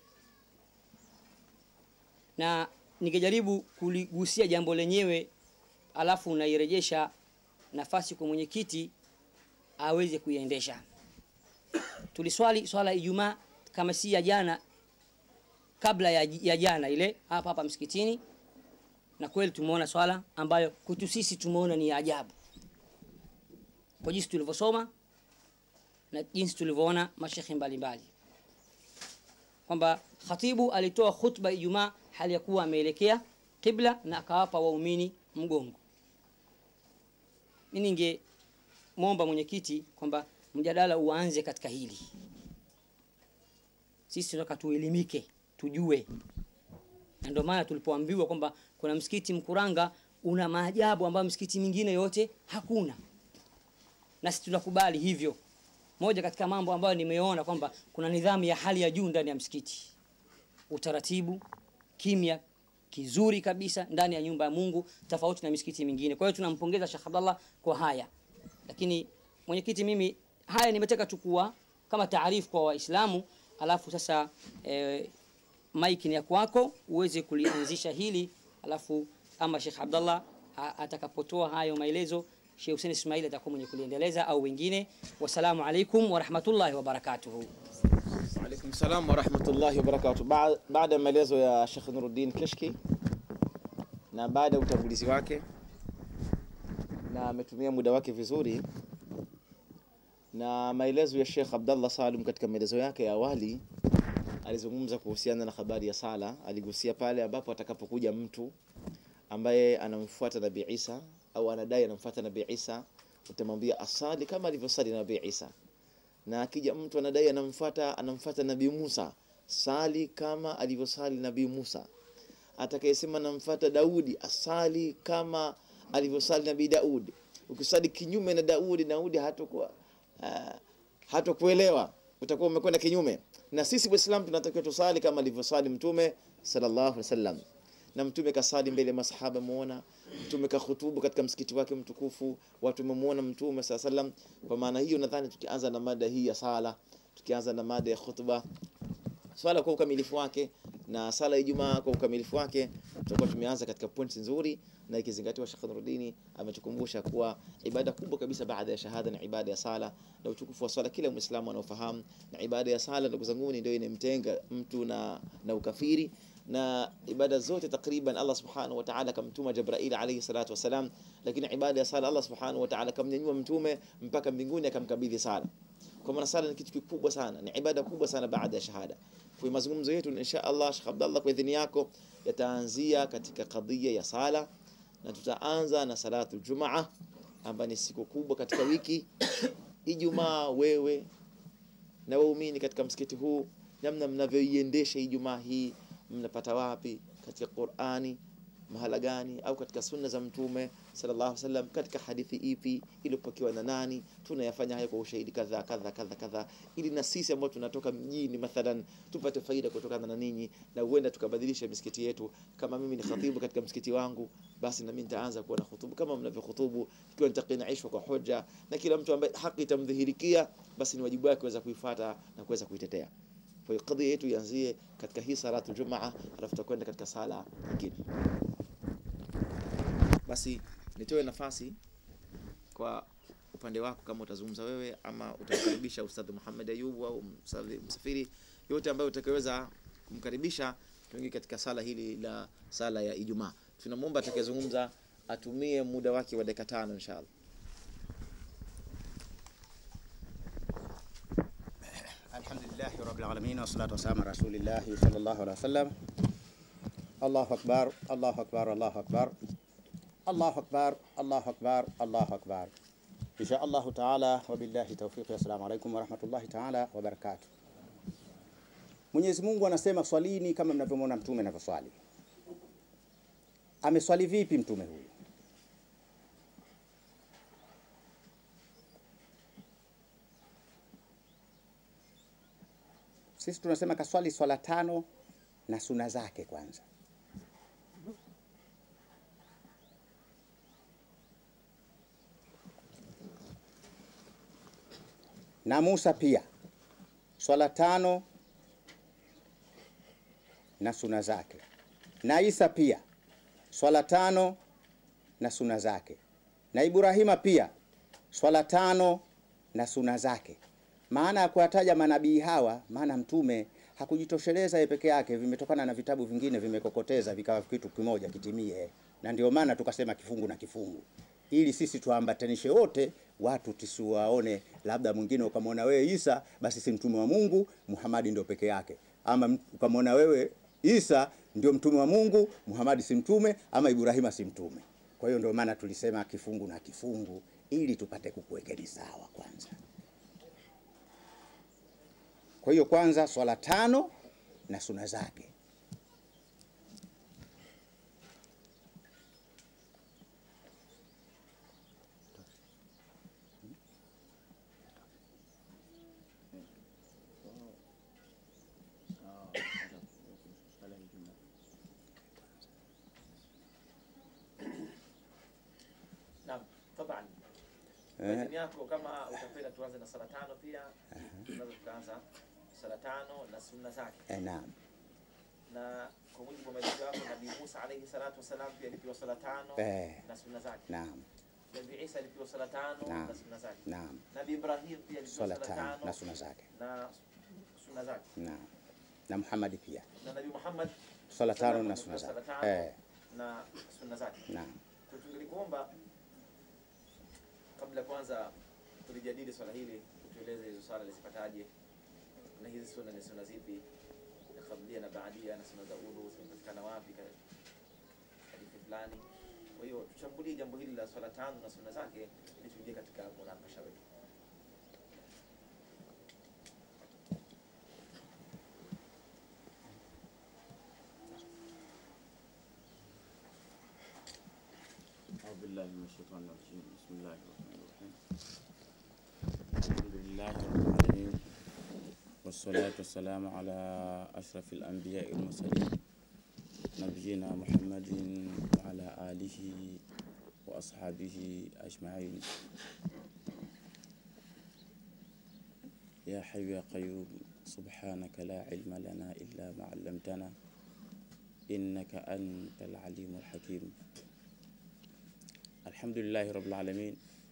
D: na nikijaribu kuligusia jambo lenyewe alafu unairejesha nafasi kwa mwenyekiti aweze kuiendesha tuliswali swala ijumaa kama si ya jana kabla ya, ya jana ile hapa hapa msikitini na kweli tumeona swala ambayo kwetu sisi tumeona ni ya ajabu kwa jinsi tulivyosoma na jinsi tulivyoona mashekhe mbalimbali kwamba khatibu alitoa khutba ijumaa hali ya kuwa ameelekea qibla na akawapa waumini mgongo mi ningemwomba mwenyekiti kwamba mjadala uanze katika hili sisi tunataka tuelimike tujue na ndio maana tulipoambiwa kwamba kuna msikiti mkuranga una maajabu ambayo msikiti mingine yote hakuna na sisi tunakubali hivyo moja katika mambo ambayo nimeona kwamba kuna nidhamu ya hali ya juu ndani ya msikiti utaratibu kimya kizuri kabisa ndani ya nyumba ya mungu tofauti na misikiti mingine kwa hiyo tunampongeza shekh abdallah kwa haya lakini mwenyekiti mimi haya nimetaka chukua kama taarifu kwa waislamu alafu sasa e, mike ni ya kwako uweze kulianzisha hili alafu ama shekh abdallah atakapotoa hayo maelezo Sheikh Hussein Ismail atakuwa mwenye kuliendeleza au wengine. Wassalamu alaikum warahmatullahi wabarakatuhu.
C: Alaikum salam wa rahmatullahi wa barakatuh. Ba baada ya maelezo ya Sheikh Nuruddin Kishki na baada ya utangulizi wake na ametumia muda wake vizuri na maelezo ya Sheikh Abdallah Salum katika maelezo yake ya awali alizungumza kuhusiana na habari ya sala. Aligusia pale ambapo atakapokuja mtu ambaye anamfuata Nabii Isa au anadai anamfuata Nabii Isa, utamwambia asali kama alivyosali Nabii Isa. Na akija mtu anadai anamfuata anamfuata Nabii Musa, sali kama alivyosali Nabii Musa. Atakayesema anamfuata Daudi, asali kama alivyosali Nabii Daudi. Ukisali kinyume na Daudi, Daudi hatakuwa uh, hatakuelewa, utakuwa umekwenda kinyume. Na sisi Waislamu tunatakiwa tusali kama alivyosali Mtume sallallahu alaihi wasallam na mtume kasali mbele ya masahaba muona mtume kahutubu katika msikiti wake mtukufu watu wamemuona mtume saa salam kwa maana hiyo nadhani tukianza na mada hii ya sala tukianza na mada ya khutba swala kwa ukamilifu wake na sala ya Ijumaa kwa ukamilifu wake, tutakuwa tumeanza katika pointi nzuri, na ikizingatiwa Sheikh Nuruddin ametukumbusha kuwa ibada kubwa kabisa baada ya shahada ni ibada ya sala, na utukufu wa swala kila Muislamu anaofahamu, na ibada ya sala, ndugu zangu, ndio inamtenga mtu na, na ukafiri na ibada zote takriban Allah subhanahu wa ta'ala kamtuma Jibril alayhi salatu wasalam, lakini ibada ya sala Allah subhanahu wa ta'ala kamnyanyua mtume mpaka mbinguni akamkabidhi sala. Kwa maana sala ni kitu kikubwa sana, ni ibada kubwa sana baada ya shahada. Kwa mazungumzo yetu insha Allah, Sheikh Abdallah, kwa idhini yako, yataanzia katika kadhia ya sala, na tutaanza na salatu Jumaa ambayo ni siku kubwa katika wiki. Ijumaa, wewe na waumini katika msikiti huu, namna mnavyoiendesha Ijumaa hii, mnapata wapi katika Qur'ani mahala gani au katika sunna za mtume sallallahu alaihi wasallam katika hadithi ipi iliyopokewa na nani tunayafanya haya kwa ushahidi kadha kadha kadha kadha ili na sisi ambao tunatoka mjini mathalan tupate faida kutokana na ninyi na huenda tukabadilisha misikiti yetu kama mimi ni khatibu katika msikiti wangu basi na mimi nitaanza kuwa na khutubu kama mnavyohutubu ikiwa nitaqinaishwa kwa hoja na kila mtu ambaye haki itamdhihirikia basi ni wajibu wake kuweza kuifuata na kuweza kuitetea kwa hiyo kadhia yetu ianzie katika hii salatu jumaa alafu tutakwenda katika sala nyingine basi nitoe nafasi kwa upande wako kama utazungumza wewe ama utamkaribisha Ustadh Muhammad Ayubu au Ustadh Msafiri yote ambayo utakayeweza kumkaribisha tuingie katika sala hili la sala ya Ijumaa. Tunamwomba atakayezungumza atumie muda wake wa dakika tano inshallah.
B: Alhamdulillahi rabbil alamin wassalatu wassalamu ala rasulillahi sallallahu alaihi wasallam. Allahu akbar, Allahu akbar, Allahu akbar. Allahu akbar, Allahu akbar, Allahu akbar. Insha Allahu taala wa billahi tawfiq. Assalamu alaikum wa rahmatullahi taala wa barakatuh. Mwenyezi Mungu anasema swalini kama mnavyomwona mtume anavyoswali. Ameswali vipi mtume huyu? Sisi tunasema kaswali swala tano na suna zake kwanza. Na Musa pia swala tano na suna zake, na Isa pia swala tano na suna zake, na Ibrahima pia swala tano na suna zake. Maana ya kuwataja manabii hawa, maana mtume hakujitosheleza yeye peke yake, vimetokana na vitabu vingine vimekokoteza vikawa kitu kimoja kitimie, na ndio maana tukasema kifungu na kifungu, ili sisi tuambatanishe wote, watu tusiwaone labda mwingine ukamwona wewe Isa basi si mtume wa Mungu, Muhamadi ndio peke yake, ama ukamwona wewe Isa ndio mtume wa Mungu, Muhamadi si mtume, ama Ibrahima si mtume. Kwa hiyo ndio maana tulisema kifungu na kifungu, ili tupate kukuwekeni sawa kwanza. Kwa hiyo kwanza swala tano na suna zake.
C: Naam, taban.
B: Eh.
C: Idhini yako kama utapenda tuanze na sala tano pia. Tunaweza tukaanza sala tano na sunna zake.
B: Eh, naam.
C: Na kwa mujibu wa maelezo yako Nabii Musa alayhi salatu wasalam pia alipewa sala tano
B: Eh.
C: na sunna zake.
B: Naam.
C: Nabii Isa alipewa sala tano
B: Naam.
C: na sunna zake.
B: Naam.
C: Nabii Ibrahim pia alipewa
B: Swala
C: sala
B: tano
C: tano
B: na suna zake.
C: na sunna zake.
B: Naam. Na Muhammad pia
C: Na Nabii Muhammad
B: swala tano na
C: alipewa
B: suna
C: sala
B: zake.
C: tano
B: Eh,
C: na sunna zake.
B: naam.
C: Kwa tungelikuomba kabla kwanza tulijadili swala hili, utueleze hizo swala lizipataje na hizi sunna ni sunna zipi, na kablia na baadia na sunna za udhu zimepatikana wapi ka- hadithi fulani. Kwa hiyo tuchambulie jambo hili la swala tano na sunna zake ili tuingie katika munakasha wetu.
E: أعوذ بالله من الشيطان الرجيم بسم الله الرحمن الرحيم الحمد لله رب العالمين والصلاة والسلام على أشرف الأنبياء والمرسلين نبينا محمد وعلى آله وأصحابه أجمعين يا حي يا قيوم سبحانك لا علم لنا إلا ما علمتنا إنك أنت العليم الحكيم الحمد لله رب العالمين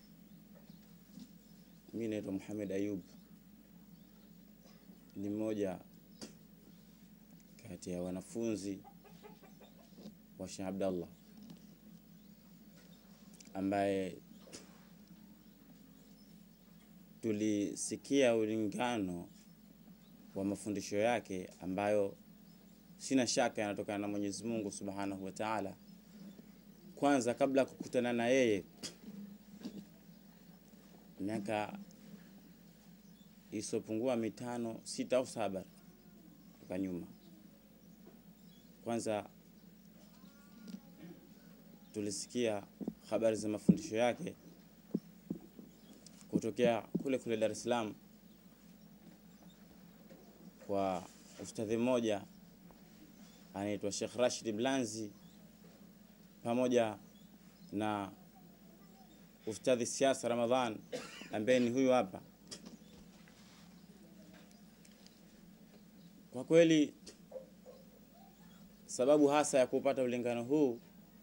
E: mimi naitwa Muhammad Ayub, ni mmoja kati ya wanafunzi wa Sheikh Abdallah ambaye tulisikia ulingano wa mafundisho yake ambayo sina shaka yanatokana na Mwenyezi Mungu Subhanahu wa Ta'ala. Kwanza kabla ya kukutana na yeye miaka isiyopungua mitano sita au saba toka nyuma. Kwanza tulisikia habari za mafundisho yake kutokea kule kule Dar es Salaam kwa ustadhi mmoja anaitwa Sheikh Rashid Blanzi pamoja na ustadhi Siasa Ramadhan ambaye ni huyu hapa. Kwa kweli sababu hasa ya kupata ulingano huu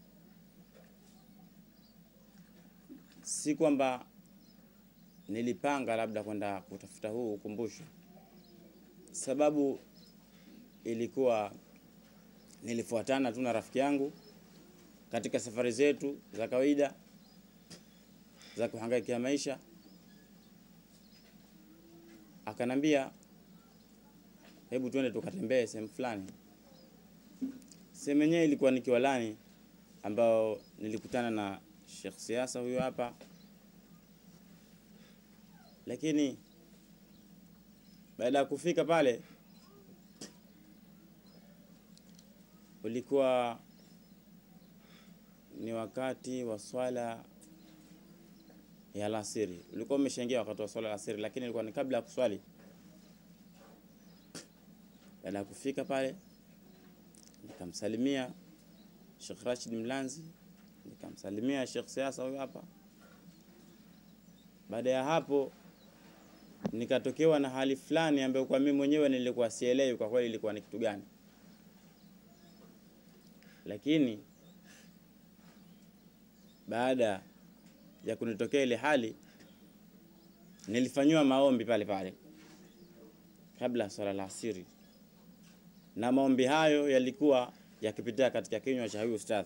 E: si kwamba nilipanga labda kwenda kutafuta huu ukumbusho. Sababu ilikuwa nilifuatana tu na rafiki yangu katika safari zetu za kawaida za kuhangaikia maisha, akanambia hebu twende tukatembee sehemu fulani. Sehemu yenyewe ilikuwa ni Kiwalani, ambao nilikutana na Sheikh Siasa huyo hapa, lakini baada ya kufika pale ulikuwa ni wakati wa swala ya alasiri. Ulikuwa umeshaingia wakati wa swala ya alasiri, lakini ilikuwa ni kabla ya kuswali. Baada ya kufika pale, nikamsalimia Sheikh Rashid Mlanzi, nikamsalimia Sheikh Siasa huyo hapa. Baada ya hapo, nikatokewa na hali fulani ambayo kwa mimi mwenyewe nilikuwa sielewi kwa kweli ilikuwa ni kitu gani, lakini baada ya kunitokea ile hali nilifanyiwa maombi pale pale kabla ya swala la asiri, na maombi hayo yalikuwa yakipitia katika kinywa cha huyu ustadhi.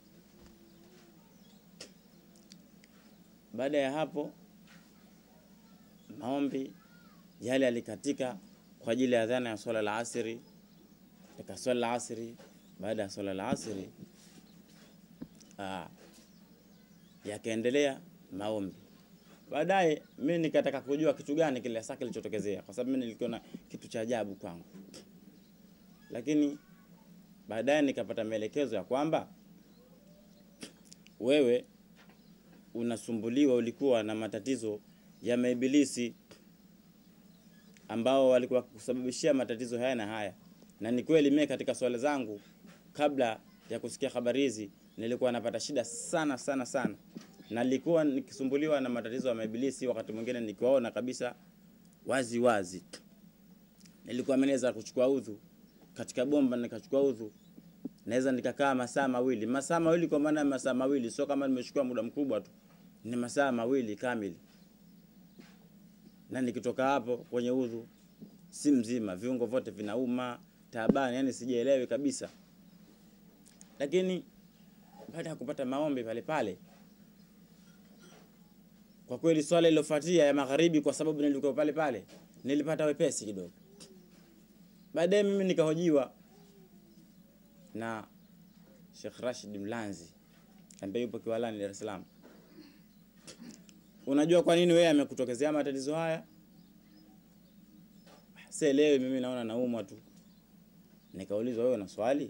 E: Baada ya hapo maombi yale yalikatika kwa ajili ya adhana ya swala la asiri. Katika swala la asiri, baada ya swala la asiri aa, yakaendelea maombi. Baadaye mimi nikataka kujua kitu gani kile hasa kilichotokezea, kwa sababu mimi nilikiona kitu cha ajabu kwangu, lakini baadaye nikapata maelekezo ya kwamba wewe unasumbuliwa, ulikuwa na matatizo ya maibilisi ambao walikuwa kusababishia matatizo haya na haya. Na ni kweli mimi katika swala zangu kabla ya kusikia habari hizi nilikuwa napata shida sana sana sana, na nilikuwa nikisumbuliwa na matatizo ya maibilisi, wakati mwingine nikiwaona kabisa wazi wazi. Nilikuwa naweza kuchukua udhu katika bomba, nikachukua udhu, naweza nikakaa masaa mawili, masaa mawili kwa maana masaa mawili, sio kama nimechukua muda mkubwa tu, ni masaa mawili kamili, na nikitoka hapo kwenye udhu si mzima, viungo vyote vinauma, taabani, yani sijielewi kabisa, lakini baada ya kupata maombi pale pale, kwa kweli swala iliyofuatia ya magharibi, kwa sababu nilikuwa pale pale, nilipata wepesi kidogo. Baadaye mimi nikahojiwa na Sheikh Rashid Mlanzi ambaye yupo Kiwalani, Dar es Salaam. Unajua kwa nini wewe amekutokezea matatizo haya? Sielewi, mimi naona naumwa tu. Nikaulizwa, wewe una swali?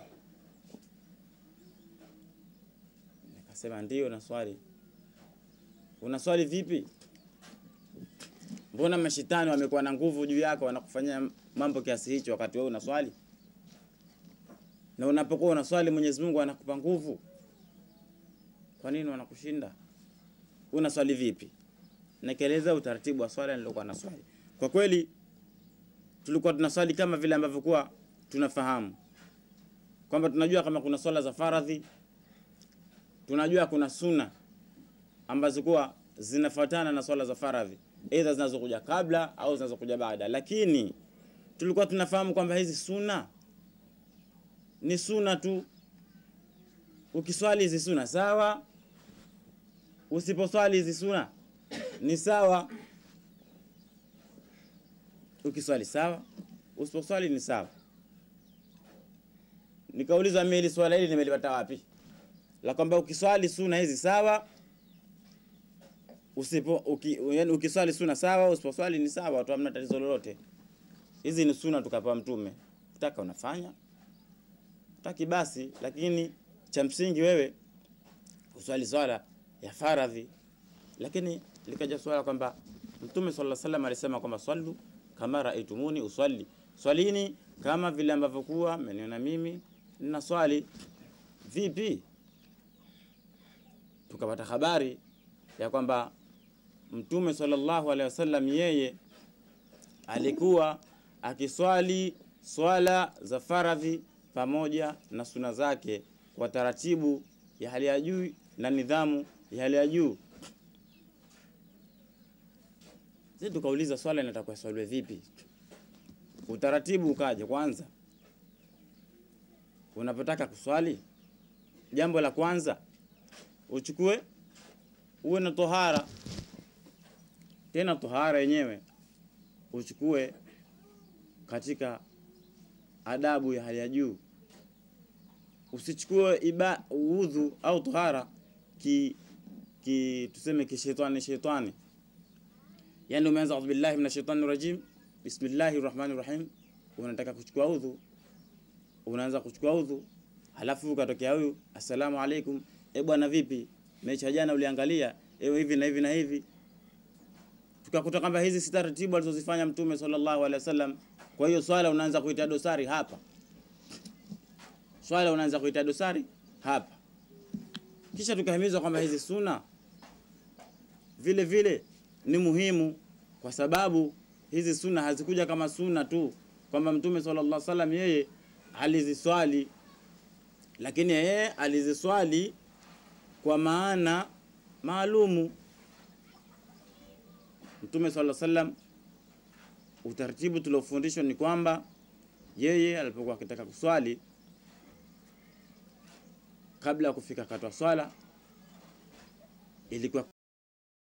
E: Nikasema ndio na swali. Una swali vipi? Mbona mashetani wamekuwa na nguvu juu yako, wanakufanyia mambo kiasi hicho wakati wewe una swali? na unapokuwa unaswali Mwenyezi Mungu anakupa nguvu. Kwa nini wanakushinda? Unaswali vipi? Nikieleza utaratibu wa swala nilokuwa na swali. Kwa kweli tulikuwa tunaswali kama vile ambavyo kuwa tunafahamu kwamba tunajua kama kuna swala za faradhi, tunajua kuna suna ambazo kuwa zinafuatana na swala za faradhi, aidha zinazokuja kabla au zinazokuja baada, lakini tulikuwa tunafahamu kwamba hizi suna ni suna tu. Ukiswali hizi suna sawa, usiposwali hizi suna ni sawa. Ukiswali sawa, usiposwali ni sawa. Nikauliza mimi hili swala hili nimelipata wapi? La kwamba ukiswali suna hizi sawa, usipo uki, yani ukiswali suna sawa, usiposwali ni sawa, tu hamna tatizo lolote. Hizi ni suna tukapewa Mtume, utaka unafanya, utaki basi, lakini cha msingi wewe uswali swala ya faradhi. Lakini likaja swala kwamba Mtume sallallahu alaihi wasallam alisema kwamba swallu kama raitumuni uswali, swalini kama vile ambavyo kuwa mmeniona mimi nina swali. Vipi? Tukapata habari ya kwamba Mtume sallallahu alaihi wasallam yeye alikuwa akiswali swala za faradhi pamoja na suna zake kwa taratibu ya hali ya juu na nidhamu ya hali ya juu. Sisi tukauliza swala inatakiwa swaliwe vipi? Utaratibu ukaja kwanza, unapotaka kuswali, jambo la kwanza uchukue uwe na tohara, tena tohara yenyewe uchukue katika adabu ya hali ya juu. Usichukue iba udhu au tohara ki, ki tuseme kishetani shetani, yani umeanza audhu billahi minash shaitani rajim bismillahir rahmanir rahim, unataka kuchukua udhu, unaanza kuchukua udhu, halafu ukatokea huyu assalamu alaikum, e bwana, vipi mecha jana uliangalia, ewe hivi na hivi na hivi tukakuta kwamba hizi si taratibu alizozifanya Mtume sallallahu alaihi wasallam. Kwa hiyo swala unaanza kuita dosari hapa, swala unaanza kuita dosari hapa. Kisha tukahimizwa kwamba hizi suna vile vile ni muhimu, kwa sababu hizi suna hazikuja kama suna tu, kwamba Mtume sallallahu alaihi wasallam yeye aliziswali, lakini yeye aliziswali kwa maana maalumu. Mtume sallallahu alaihi wasallam, utaratibu tuliofundishwa ni kwamba yeye alipokuwa akitaka kuswali, kabla ya kufika katwa swala, ilikuwa